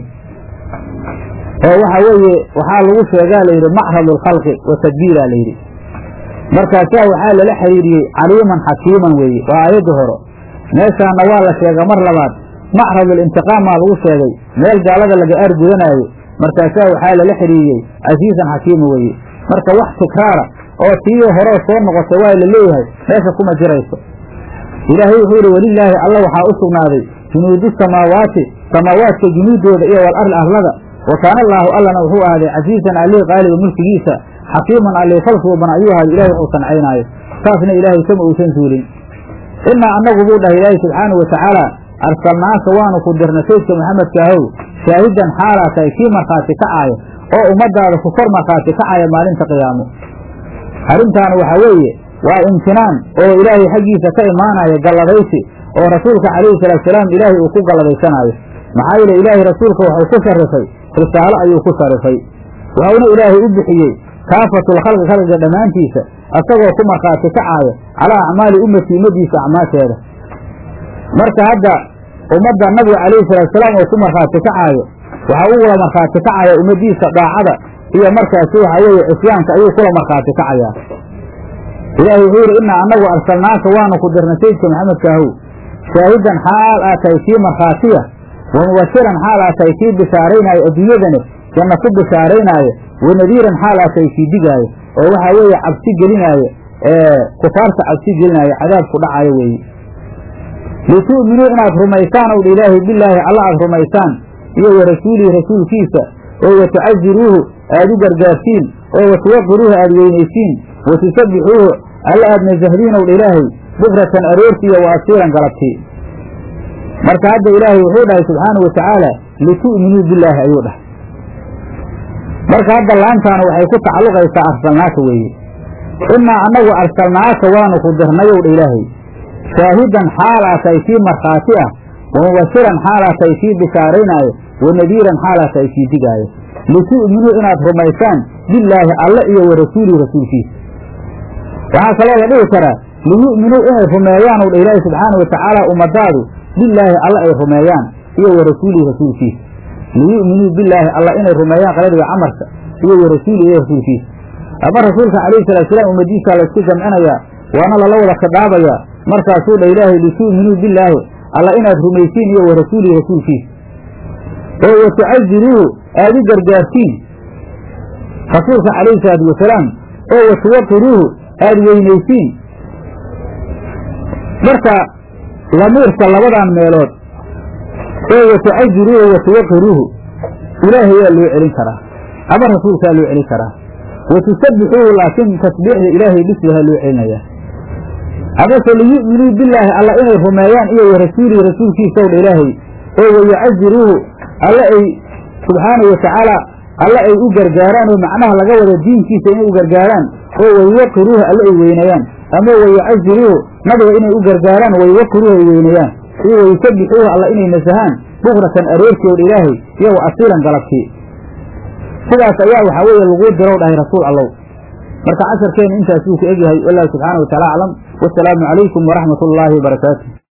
oo waxa weeye waxaa lagu sheegaa layidhi macradu alkhalqi wa tadbiira layidhi markaasaa waxaa lala xiriiriyey caliiman xakiiman weeye waa aayadda hore meeshaana waa la sheega mar labaad macrad alintiqaamaa lagu sheegay meel gaalada laga aargudanaayo markaasaa waxaa lala xiriiriyey casiisan xakiima weeye marka wax tikraara oo tii horeo soo noqotay waa la leeyahay meesha kuma jirayso ilaahay wuxuu yidhi welilaahi alla waxaa u sugnaaday junuudu samaawaati samaawaadka junuuddooda iyo wal arli arlada wa kaana allaahu allana wuxuu ahaaday casiisan allii qaaliba mulkigiisa xakiiman allii falsuuban ayuu ahaaday ilahay wuxuu sancaynaayo saasna ilaahay kama uusan suulin innaa annagu buu dhahay ilaahay subxaanahu watacaala arsalnaaka waanu ku dirna saydka maxamedka ahow shaahidan xaalaa tahay kii markhaati kacaaya oo ummadaada ku kor markhaati kacaya maalinta qiyaamo arrintaana waxaa weeye waa imtinaan oo ilaahay xaggiisa ka imaanaya galladaysi oo rasuulka calayhi salaatusalaam ilaahay uu ku galladaysanaayo maxaa yeele ilaahay rasuulka wuxuu ku sharifay risaalo ayuu ku sharifay wuxuuna ilaahay u bixiyey kaafatul khalqi khalqiga dhammaantiisa asagoo ku markhaati kacaaya calaa acmaali ummati ummadiisa acmaasheeda marka hadda ummadda nabiga calayhi salaatusalaam oo ku markhaati kacaayo waxaa u wada markhaati kacaya ummadiisa daacada iyo markaasi waxaa weeye cisyaanka ayuu kula markhaati kacayaa ilaahay wuxuu yidhi innaa annagu arsalnaaka waanu ku dirnay sayidka maxamedka ahow shaahidan xaal aa tahay kii markhaatiya wa mubashiran xaal aa tahay kii bishaaraynaayo adduunyadani janna ku bishaaraynaayo wa nadiiran xaal aa tahay kii digaayo oo waxaa weeye cabsi gelinaayo ee kufaarta cabsi gelinaayo cadaabku dhacayo weeye litu'minuu inaad rumaysaan ow dha ilaahay bilaahi alla aad rumaysaan iyo wa rasuulihi rasuulkiisa oo wa tucaziruuhu aad u gargaarsiin oo wa tuwaqiruuhu aad weynaysiin wa tusabbixuuhu alla aad nasahdiin ow dha ilaahay bukratan aroorti iyo wa asiiran galabtii marka hadda ilaahay wuxuu dhahay subxaanau wa tacaala litu'minuu bilaahi ayuu dhahay marka hadda laantaana waxay ku tacalluqaysaa arsalnaaka weeye innaa annagu arsalnaaka waanu ku dirnayow dha ilaahay shaahidan xaalaa tahay kii markhaati ah wa mubashiran xaalaa tahay kii bishaaraynaayo wa nadiiran xaalaa tahay kii digaayo litu'minuu inaad rumaysaan bilaahi alle iyo wa rasuulihi rasuulkiisa waxaa kaloo la dhihi karaa liyu'minuu inay rumeeyaan ow dha ilaahi subxaana wa tacaala ummadaadu bilaahi alle ay rumeeyaan iyo wa rasuulihi rasuulkiisa liyu'minuu bilaahi alla inay rumeeyaan qaladiga camarka iyo wa rasuulihi iyo rasuulkiisa ama rasuulka calayhi salaatusalaam ummadiisa laysku jamcinayaa waana lala wada khidaabayaa markaasuu dha ilaahay litu'minuu bilaahi alla inaad rumaysiin iyo wa rasuulihi rasuulkiisa oo wa tucaziruuhu aad u gargaartiin rasuulka calayhi salaatu wasalaam oo wa tuwaqiruuhu aad weynaysiin marka lamiirka labadan meelood oo wa tucaziruuhu wa tuwaqiruuhu ilaahayaa loo celin karaa ama rasuulkaa loo celin karaa wa tusabbixuuhu laakiin tasbiixda ilaahay bisbaha loo celinayaa amase liyu'minuu bilaahi alla inay rumeeyaan iyo wa rasuulihi rasuulkiisa ow dha ilaahay oo wayacaziruuhu alla ay subxaanau watacaala alla ay u gargaaraan oo macnaha laga wada diinkiisa inay u gargaaraan oo waywaqiruuhu alla ay weynayaan ama wayacaziruuhu nabiga inay u gargaaraan waywaqiruuhu ay weynayaan iyo wayusabbixuuhu alla inay nasahaan bukratan aroortii ow ilaahay iyo wa asiilan galabtii sidaas ayaa waxaa weeye laguu dirow dhahay rasuul allow marka casharkeenu intaas wuu ku egyahay wallahu subxaana wa taala aclam wasalaamu calaykum waraxmat ullaahi wabarakaatu